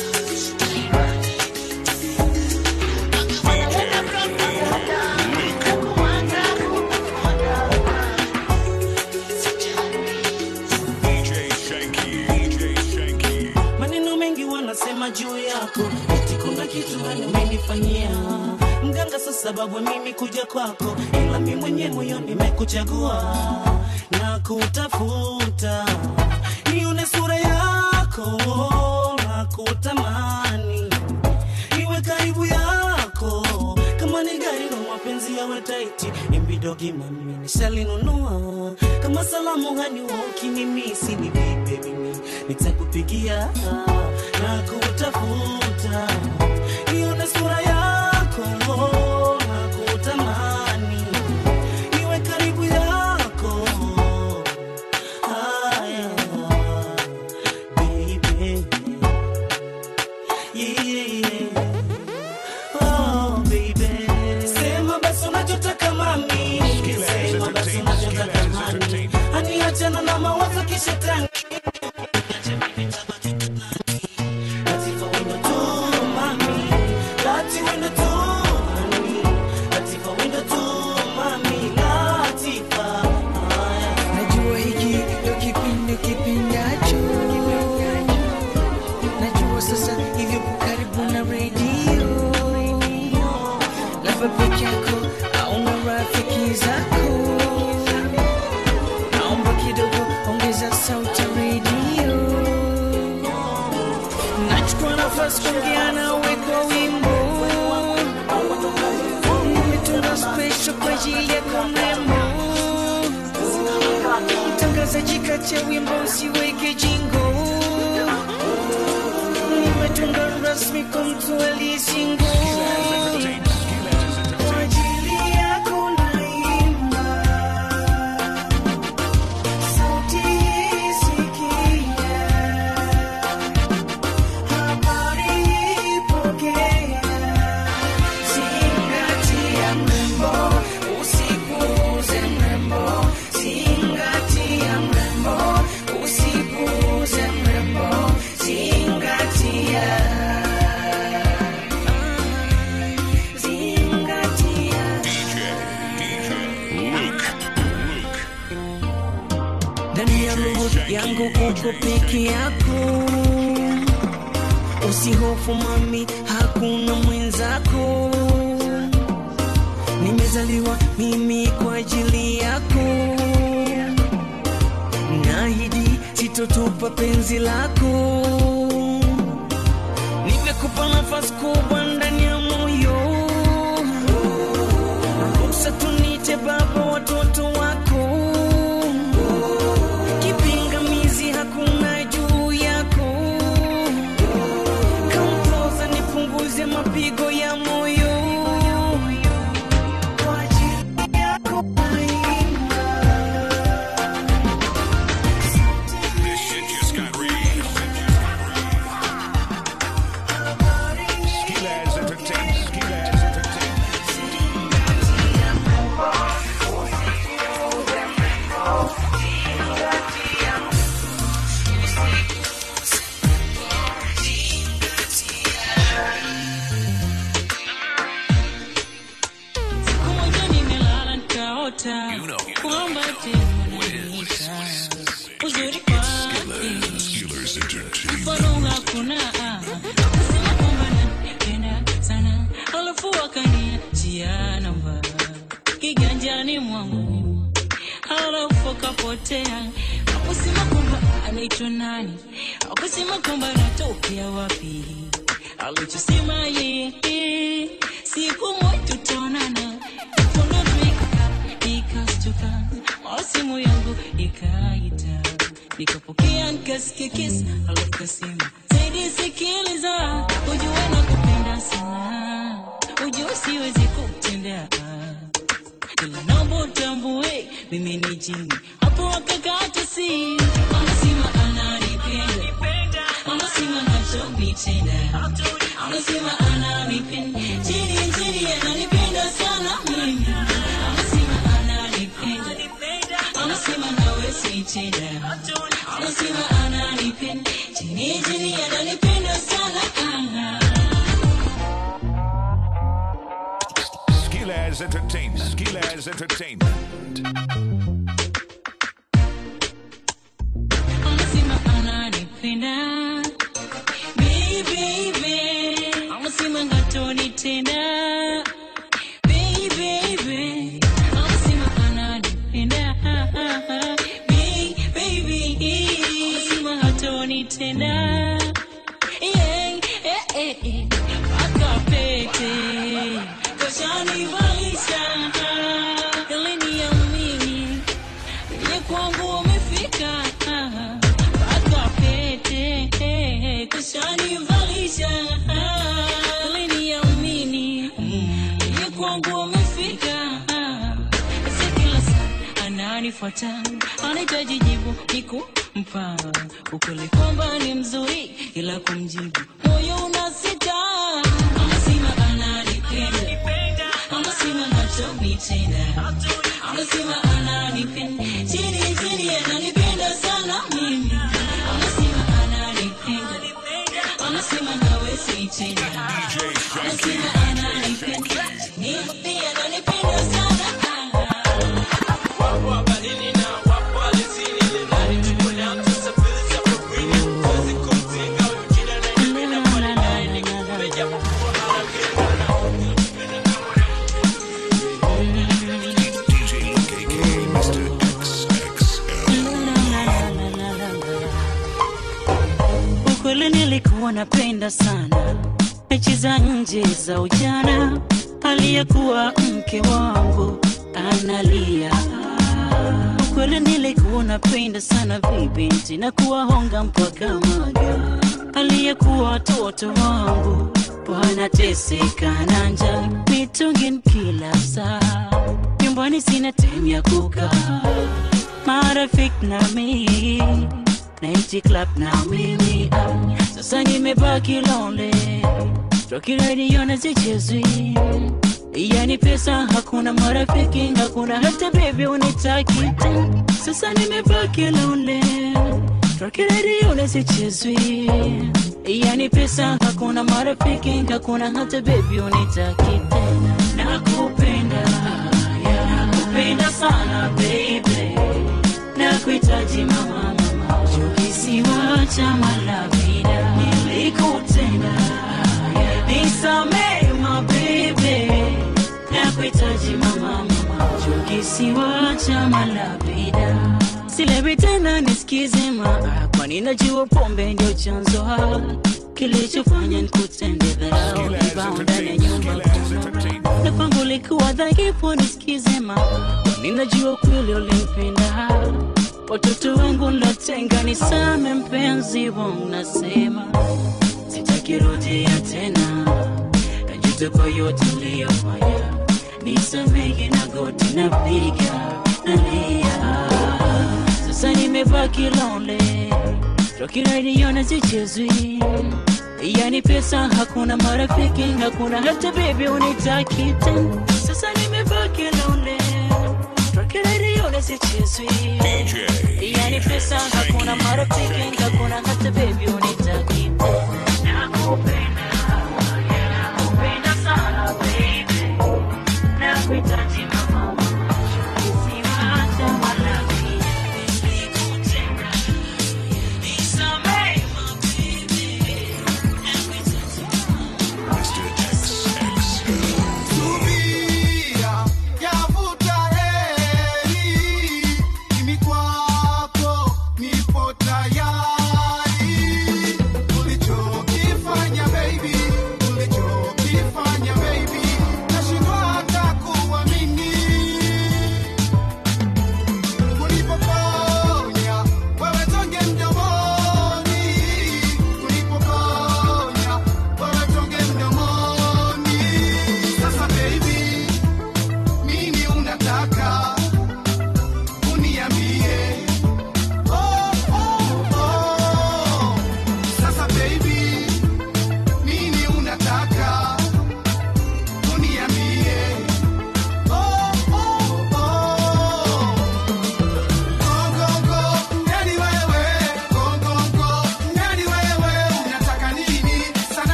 wanasema juu yako eti kuna kitu hani umenifanyia mganga sa sababu mimi kuja kwako ila mi mwenye moyo nimekuchagua na kutafuta nione sura yako na kutamani iwe karibu yako kama ni gari na mapenzi yawe taiti imbidogi mami nishalinunua kama salamu hani ukinimisi ni vipe mimi nitakupigia na kutafuta nione sura yako na kutamani iwe karibu yako haya baby yeah. Oh, baby. Sema basi unachotaka mami Sema basi unachotaka mami Hani achana na mawazo kishetani Latifa wendo tu mami Lati wendo tu mami Latifa wendo tu mami Latifa najua hiki ndio kipindi kipindacho najua sasa hivyo karibu na redio labda peke yako au na rafiki zako naomba kidogo ongeza sauti ya redio nachukua nafasi kuongea nawe kwa wimbo nimetunga special kwa ajili yako mrembo mtangazaji kati ya wimbo usiweke jingo nimetunga rasmi kwa mtu aliyesingo Kwa ajili yako naimba. Sauti hii sikia. Habari ipokea. Zingatia mrembo, usipuuze mrembo. Zingatia mrembo, usipuuze mrembo. Zingatia. Zingatia. ndani ya roho yangu uko peke yako usihofu mami hakuna mwenzako nimezaliwa mimi kwa ajili yako naahidi sitotupa penzi lako nimekupa nafasi kubwa ndani ya moyo ruksa tunite baba watoto wako kipingamizi hakuna juu yako kampoza nipunguze mapigo ya moyo Kwa ajili yako naimba. This shit just got real. Skillaz Entertainment. Skillaz Entertainment. Siku moja nimelala nikaota kwamba tena unaniita. Uzuri kwake mfano hakuna akasema kwamba nanipenda sana alafu akaniachia namba kiganjani mwangu alafu akapotea akusema kwamba anaitwa nani akusema kwamba anatokea wapi alichosema yeye siku moja tutaonana mkono tuika nikastuka mara simu yangu ikaita nikapokea nikasikia kesi alafu kasema zaidi sikiliza ujue na kupenda sana ujue siwezi kutendea ila naomba utambue mimi ni jini hapo akakata si anasema ananipenda anasema nachonitenda anasema ananipenda chini chini ananipenda sana mimi anasema ananipenda anasema nawe sitenda anasema ananipenda chini chini ananipenda sana Skillaz Entertainment. Skillaz Entertainment. anasema ananipenda baby eh, mpaka pete kashanivalisha ili niamini ye kwangu umefika mpaka pete eh, kashanivalisha ili niamini ye kwangu umefika si kila saa ananifuata anahitaji jibu nikumpa ukweli kwamba ni mzuri ila kumjibu moyo unasita anasema ananipenda anasema hatonitenda anasema ananipenda chini chini ananipenda sana mimi anasema ananipenda anasema hawezi tena anasema ananipenda mimi ananipenda sana ukweli nilikuwa napenda sana mechi za nje za ujana aliyekuwa mke wangu analia ukweli nilikuwa napenda sana vibinti na kuwahonga mpaka maga aliyekuwa watoto wangu wanateseka na njaa mitungin kila saa nyumbani sina time ya kukaa marafiki na mimi Night club na mimi ah, sasa nimebaki lonely Rocky radio na zichezwi yani pesa hakuna marafiki hakuna hata baby unitaki tena. sasa nimebaki lonely Rocky radio na zichezwi yani pesa hakuna marafiki hakuna hata baby unitaki tena nakupenda yeah, nakupenda sana baby nakuhitaji mama kisiwa cha malavida nilikutenda nisamee mabebe nakuhitaji mama mama kisiwa cha malavida silewi tena nisikize maa kwani najua pombe ndio chanzo ha kilichofanya nikutende dharau kibao ndani ya nyumba na kwangu likuwa dhaifu nisikize maa kwani najua kweli ulimpenda watoto wangu latenga nisame mpenzi wangu nasema sitakirudia tena najuta kwa yote uliyofanya nisamehe na goti napiga nalia sasa nimebaki lonely rokiraidiona zichezwi yani pesa hakuna marafiki hakuna hata bebi unitaki tena sasa nimebaki lonely rokiraidiona zichezwi yani pesa hakuna marafiki hakuna hata bebi unitaki nakupenda nakupenda sana baby nakuhitaji mama kisiwa cha malawi nilikutenda nisamehe Subira, yavuta heri, mimi kwako nipo tayari. Ulicho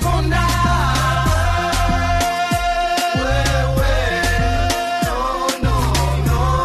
nitakonda wewe no, no, no.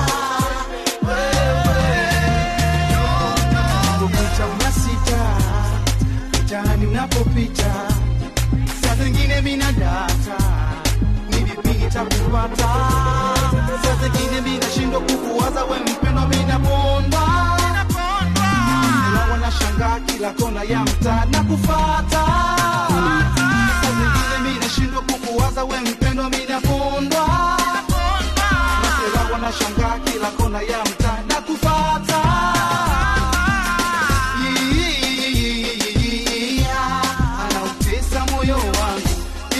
Kukucha unasita mtaani unapopita, saa zingine mina data ni vipi nitakupata, saa zingine mina shindwa kukuwaza we mpendo, mina bonda ila wanashangaa kila kona ya mtaa na kufata, saa zingine mina shindwa kukuwaza we mpendo, mina bondwa Masela wanashangaa kila kona ya mtaa na kufata anautesa moyo wangu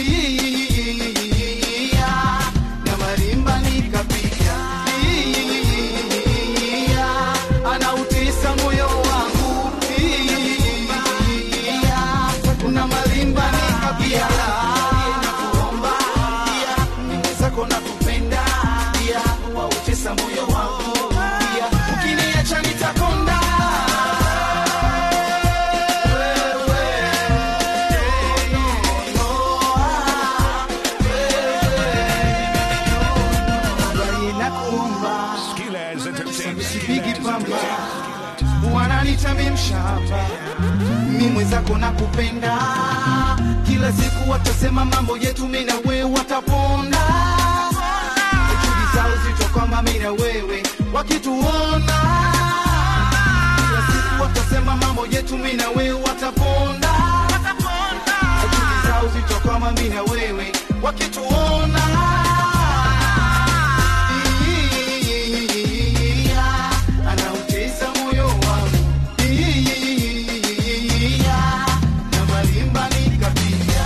na marimba nikapiga anautesa moyo wangu na marimba nikapiga nakuomba zako nakupenda wautesa moyo wangu ukiniacha nitakonda nakuomba sipigi pamba wananitami mshamba mi mwenzako nakupenda kila siku watasema mambo yetu mi na wewe wataponda juhudi zao zito kwamba mi na wewe wakituona kila siku watasema mambo yetu mi na wewe wataponda juhudi zao zito kwamba mi na wewe wakituona anautesa moyo wangu na malimba nikapiga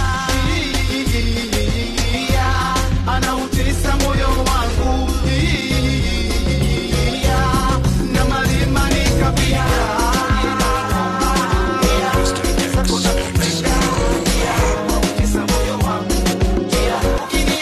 anautesa moyo wangu na malimba nikapiga Ukiniacha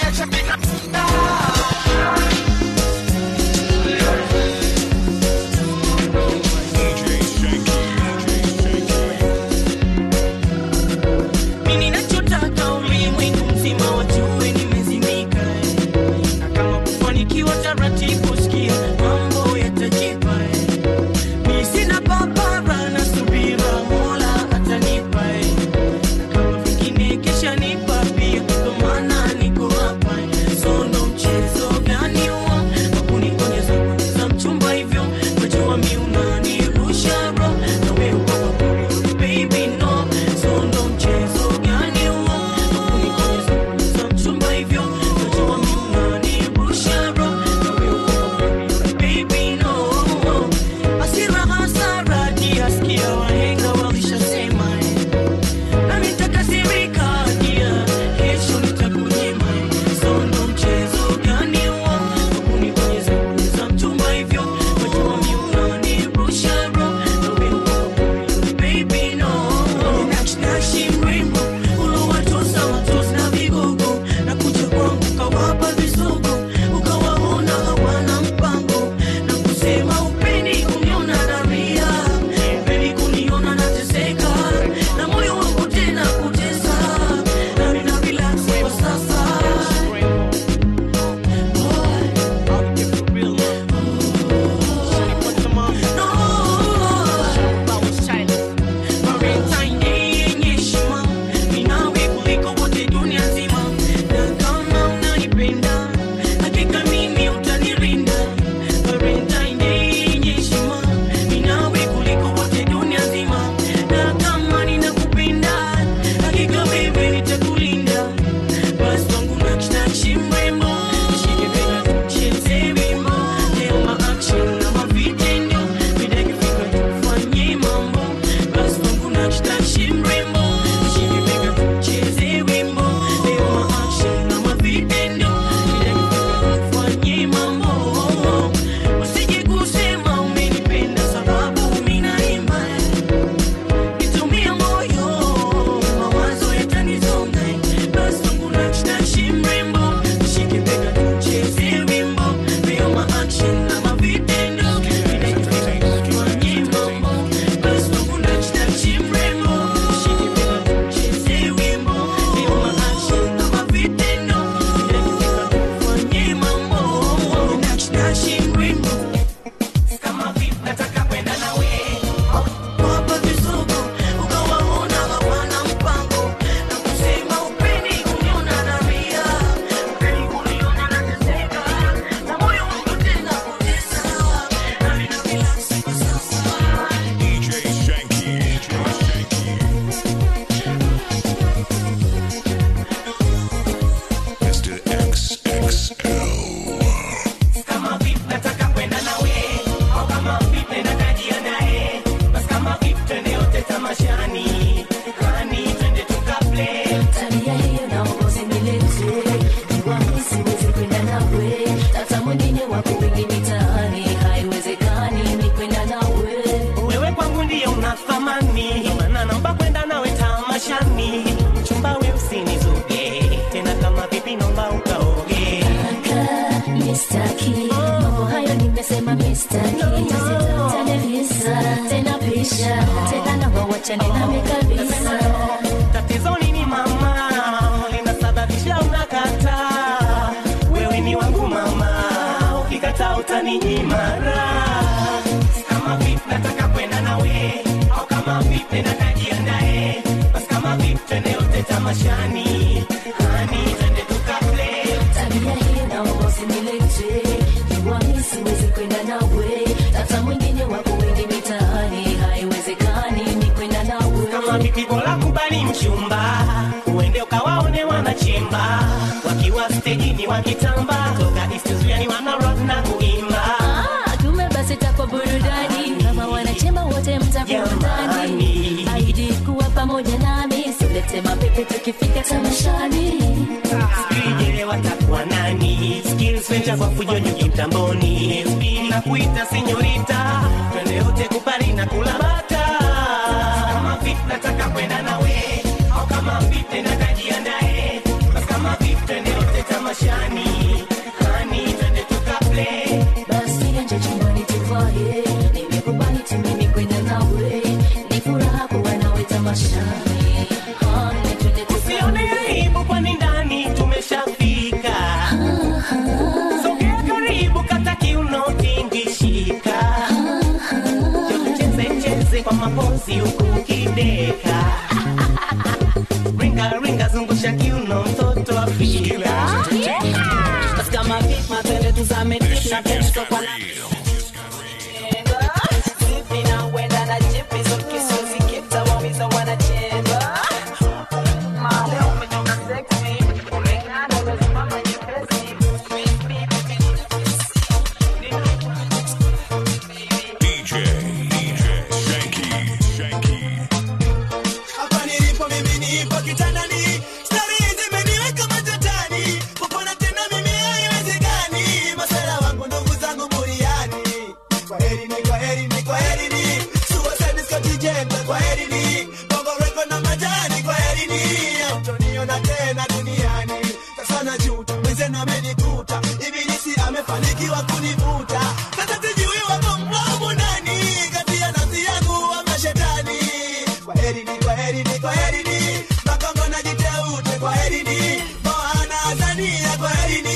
achane nami kabisa tatizo nini mama linasababisha unakataa wewe ni wangu mama ukikataa utaninyima raha. kama vipi nataka kwenda nawe au kama vipi nakajiandae basi kama vipi twende yote tamashani hani twende tukaplay tabia hii naomba usinilete jua mi siwezi kwenda nawe hata mwingine wako wengi mitaani haiwezekani ni kwenda nawe kama vipi bora kubali mchumba uende ukawaone wanachimba wakiwa stejini wakitamba toka istuzuani wana rock na kuimba Ah, tume basi takwa burudani kama wanachemba wote mtakuwa ndani aidi kuwa pamoja nami silete mapepe tukifika tamashani sijele watakuwa nani skills venja kwa fujo nyuki mtamboni spin na kuita senyorita twende yote kupari na kulabata kama vipi nataka kwenda nawe au kama vipi nakajiandae basi kama vipi twende yote tamashani hani twende tukaplay basi nje chumbani tuvae nimekubali tu mimi kwenda nawe ni furaha kuwa nawe tamashani Honey, twende usione aibu kwani ndani tumeshafika sogea karibu kata kiuno tingishika cheze cheze kwa mapozi huku ukideka ringa ringa zungusha kiuno mtoto afrika Basi kama vipi matende tuzame deep na tende sokwa na Zipi na wenda na jipi so kisu zikita wamiza wanachemba Male umetoka sexy Umeng'ara umesimama nyepesi DJ, DJ, Shanky, Shanky. hapa nilipo mimi nipo kitandani stari zimeniweka matatani kupona tena mimi haiwezekani masala wangu ndugu zangu buriani kwa heri ni kwa heri ni kwa heri ni suicide Scott Jembe kwa heri ni bongo record na majani kwa heri ni utoniona tena duniani sasa najuta mwenzenu amenikuta ibilisi amefanikiwa kunivuta sasa sijui wako mlomo nani kati ya nafsi yangu ama shetani kwa heri ni kwa heri ni kwa heri ni makongo na jiteute kwa heri ni moana azania kwa heri ni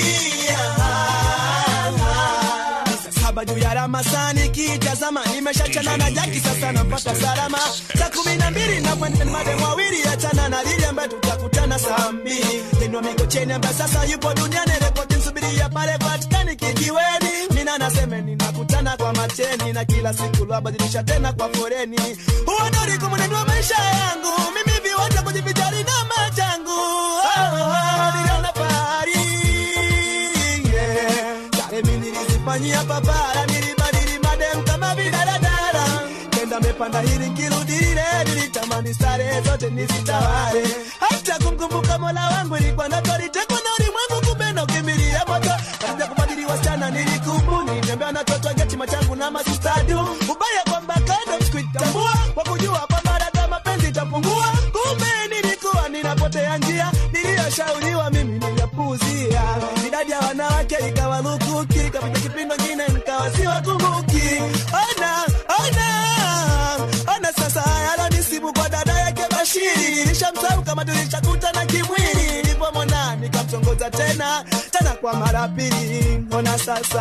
saba juu ya ramasani kitazama nimeshachana na jaki sasa napata salama saa kumi na mbili nakwenda madem wawili achana na lili ambaye tutakutana saa mbili tendo mikocheni ambaye sasa yupo duniani rekodi msubiria pale patikani kijiweni mina naseme ninakutana kwa macheni na kila siku lwabadilisha tena kwa foreni huonoriku mwenendo wa maisha yangu mimi viwanja kujivijari na machangu oh, oh, niliona fahari yeah. Sare mimi nilizifanyia papara, nilibadili madem kama vidaradara. Kenda mepanda hili nkirudi lile, nilitamani sare zote nizitawale. Hata kumkumbuka mola wangu ilikuwa ndoto, litekwa na ulimwengu, kumbe ndo kimbilia moto. Kaanza kubadili wasichana nilikubuni, tembea na toto geti machangu na masistadu. Ubaya kwamba kando sikuitambua, kwa kujua kwamba dada mapenzi itapungua. Kumbe nilikuwa ninapotea njia, niliyoshauriwa mimi niliyapuuzia. Idadi ya wanawake ikawa lukuki, kapita kipindi ngine nikawa siwakumbuki. Ona, ona, ona sasa yalonisibu kwa dada yake Bashiri. Nilishamsahau kama tulishakutana kimwili, nilipomwona nikamtongoza tena tena kwa mara pili. Ona sasa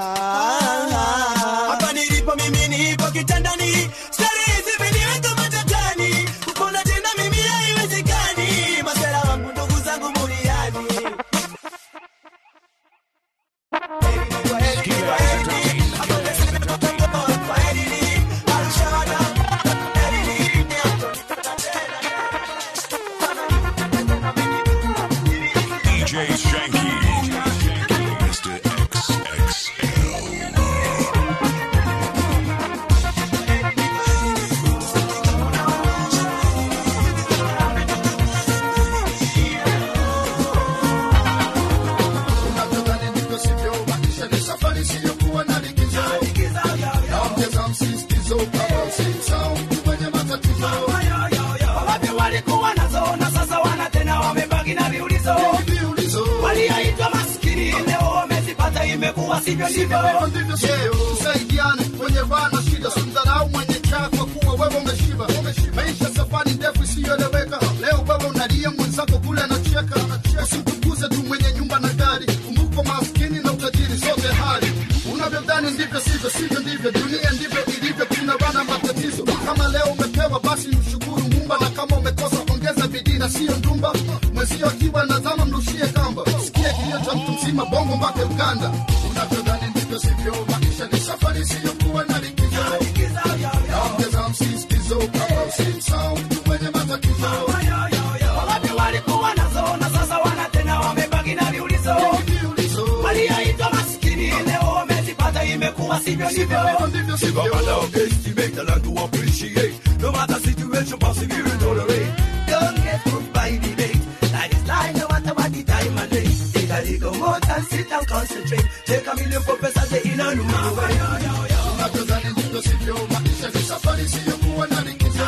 hapa nilipo mimi nipo kitandani, stari zimeniweka matatani, kupona tena mimi haiwezekani. Masela wangu ndugu zangu muriani DJ Shanky, Mr. XXL. Unataka nivyo sivyo, maisha ni safari isiyokuwa na likizo. Naongeza msisitizo kama usisahau kwenye matatizo. Wapi walikuwa nazo na sasa wana tena wamebaki na viulizo. Waliaitwa maskini leo wamezipata, imekuwa sivyo ndivyo. Tusaidiane kwenye bana shida, simdharau mwenye chako kuwa wewe umeshiba. Maisha yuko kule anacheka usimtukuze tu mwenye nyumba na gari kumbuko maskini na utajiri zote hali unavyodhani ndivyo sivyo sivyo ndivyo dunia ndivyo ilivyo kuna bana matatizo kama leo umepewa basi mshukuru mumba na kama umekosa ongeza bidii na siyo ndumba mwezio akiwa nazama mrushie kamba sikia kilio cha mtu mzima bongo mpaka uganda unavyodhani ndivyo sivyo maisha ni safari siyokuwa na likizo naongeza msisitizo kama usimsahau mtu mwenye matatizo Wangapi walikuwa nazo na sasa wana tena wamebaki na viulizo walioitwa maskini leo wamezipata imekuwa sivyo ndivyo Give up and our best to make the land to appreciate. No matter situation, persevere and tolerate. Don't get moved by debate. Life is life, no matter what the time and day. Take a little more time, sit and concentrate. Take a million professors, they in a new way. unavyodhani ndivyo sivyo maisha ni safari siyokuwa na likizo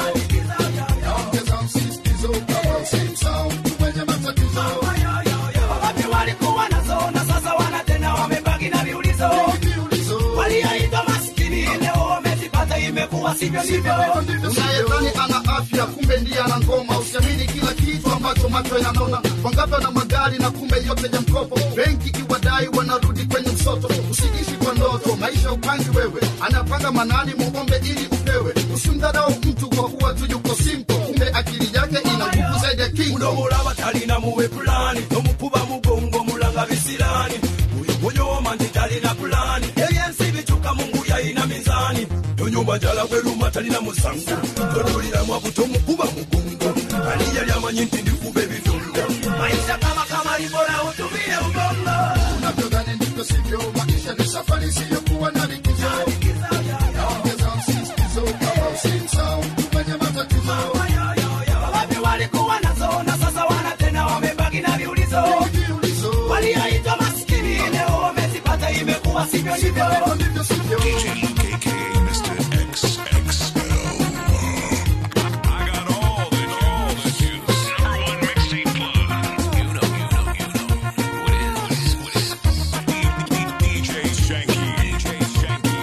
naongeza msisitizo kama usimsahau mtu mwenye matatizo Wangapi walikuwa nazo na sasa wana tena wamebaki na viulizo walioitwa maskini leo wamezipata imekuwa sivyo ndivyo unayedhani ana afya kumbe ndiye ana ngoma usiamini kila kitu ambacho macho yanaona wangapi na magari na kumbe yote ya mkopo benki iwadai wanarudi kwenye msoto usiishi kwa ndoto maisha upangi wewe anapanga manani muombe ili upewe usimdharau mtu kwa kuwa tu yuko simpo kumbe akili yake ina nguvu zaidi ya kingo unomulaba talina muwe pulani nomukuba mugongo mulanga bisirani uyo gonyoma nti talina pulani ebyensi bicuka mungu yayina mizani tonyumba njala bweruma talina musango totuliramu abuto mukuba mugongo ani yali amanyi nti ndikuba ebitunga maisha kama kama libora utumie ubongo unavyodhani ndivyo sivyo maisha ni safari siyokuwa na likizo naongeza msisitizo kama usimsahau mtu mwenye matatizo Wangapi walikuwa nazo na sasa wana tena wamebaki na viulizo walioitwa maskini leo wamezipata imekuwa sivyo ndivyo DJ KK, Mr. XXL. I got all the, all the juice. Number one mixtape plug. You know, you know, you know. What is, what is, DJ Shanky. DJ Shanky.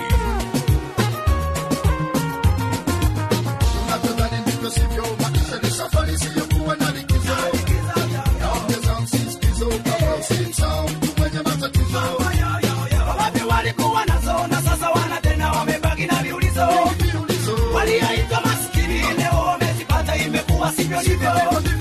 unavyodhani ndivyo sivyo maisha ni safari siyokuwa na likizo naongeza msisitizo kama usimsahau mtu mwenye matatizo Wangapi walikuwa nazo na sasa wana tena wamebaki na viulizo walioitwa maskini leo wamezipata imekuwa sivyo ndivyo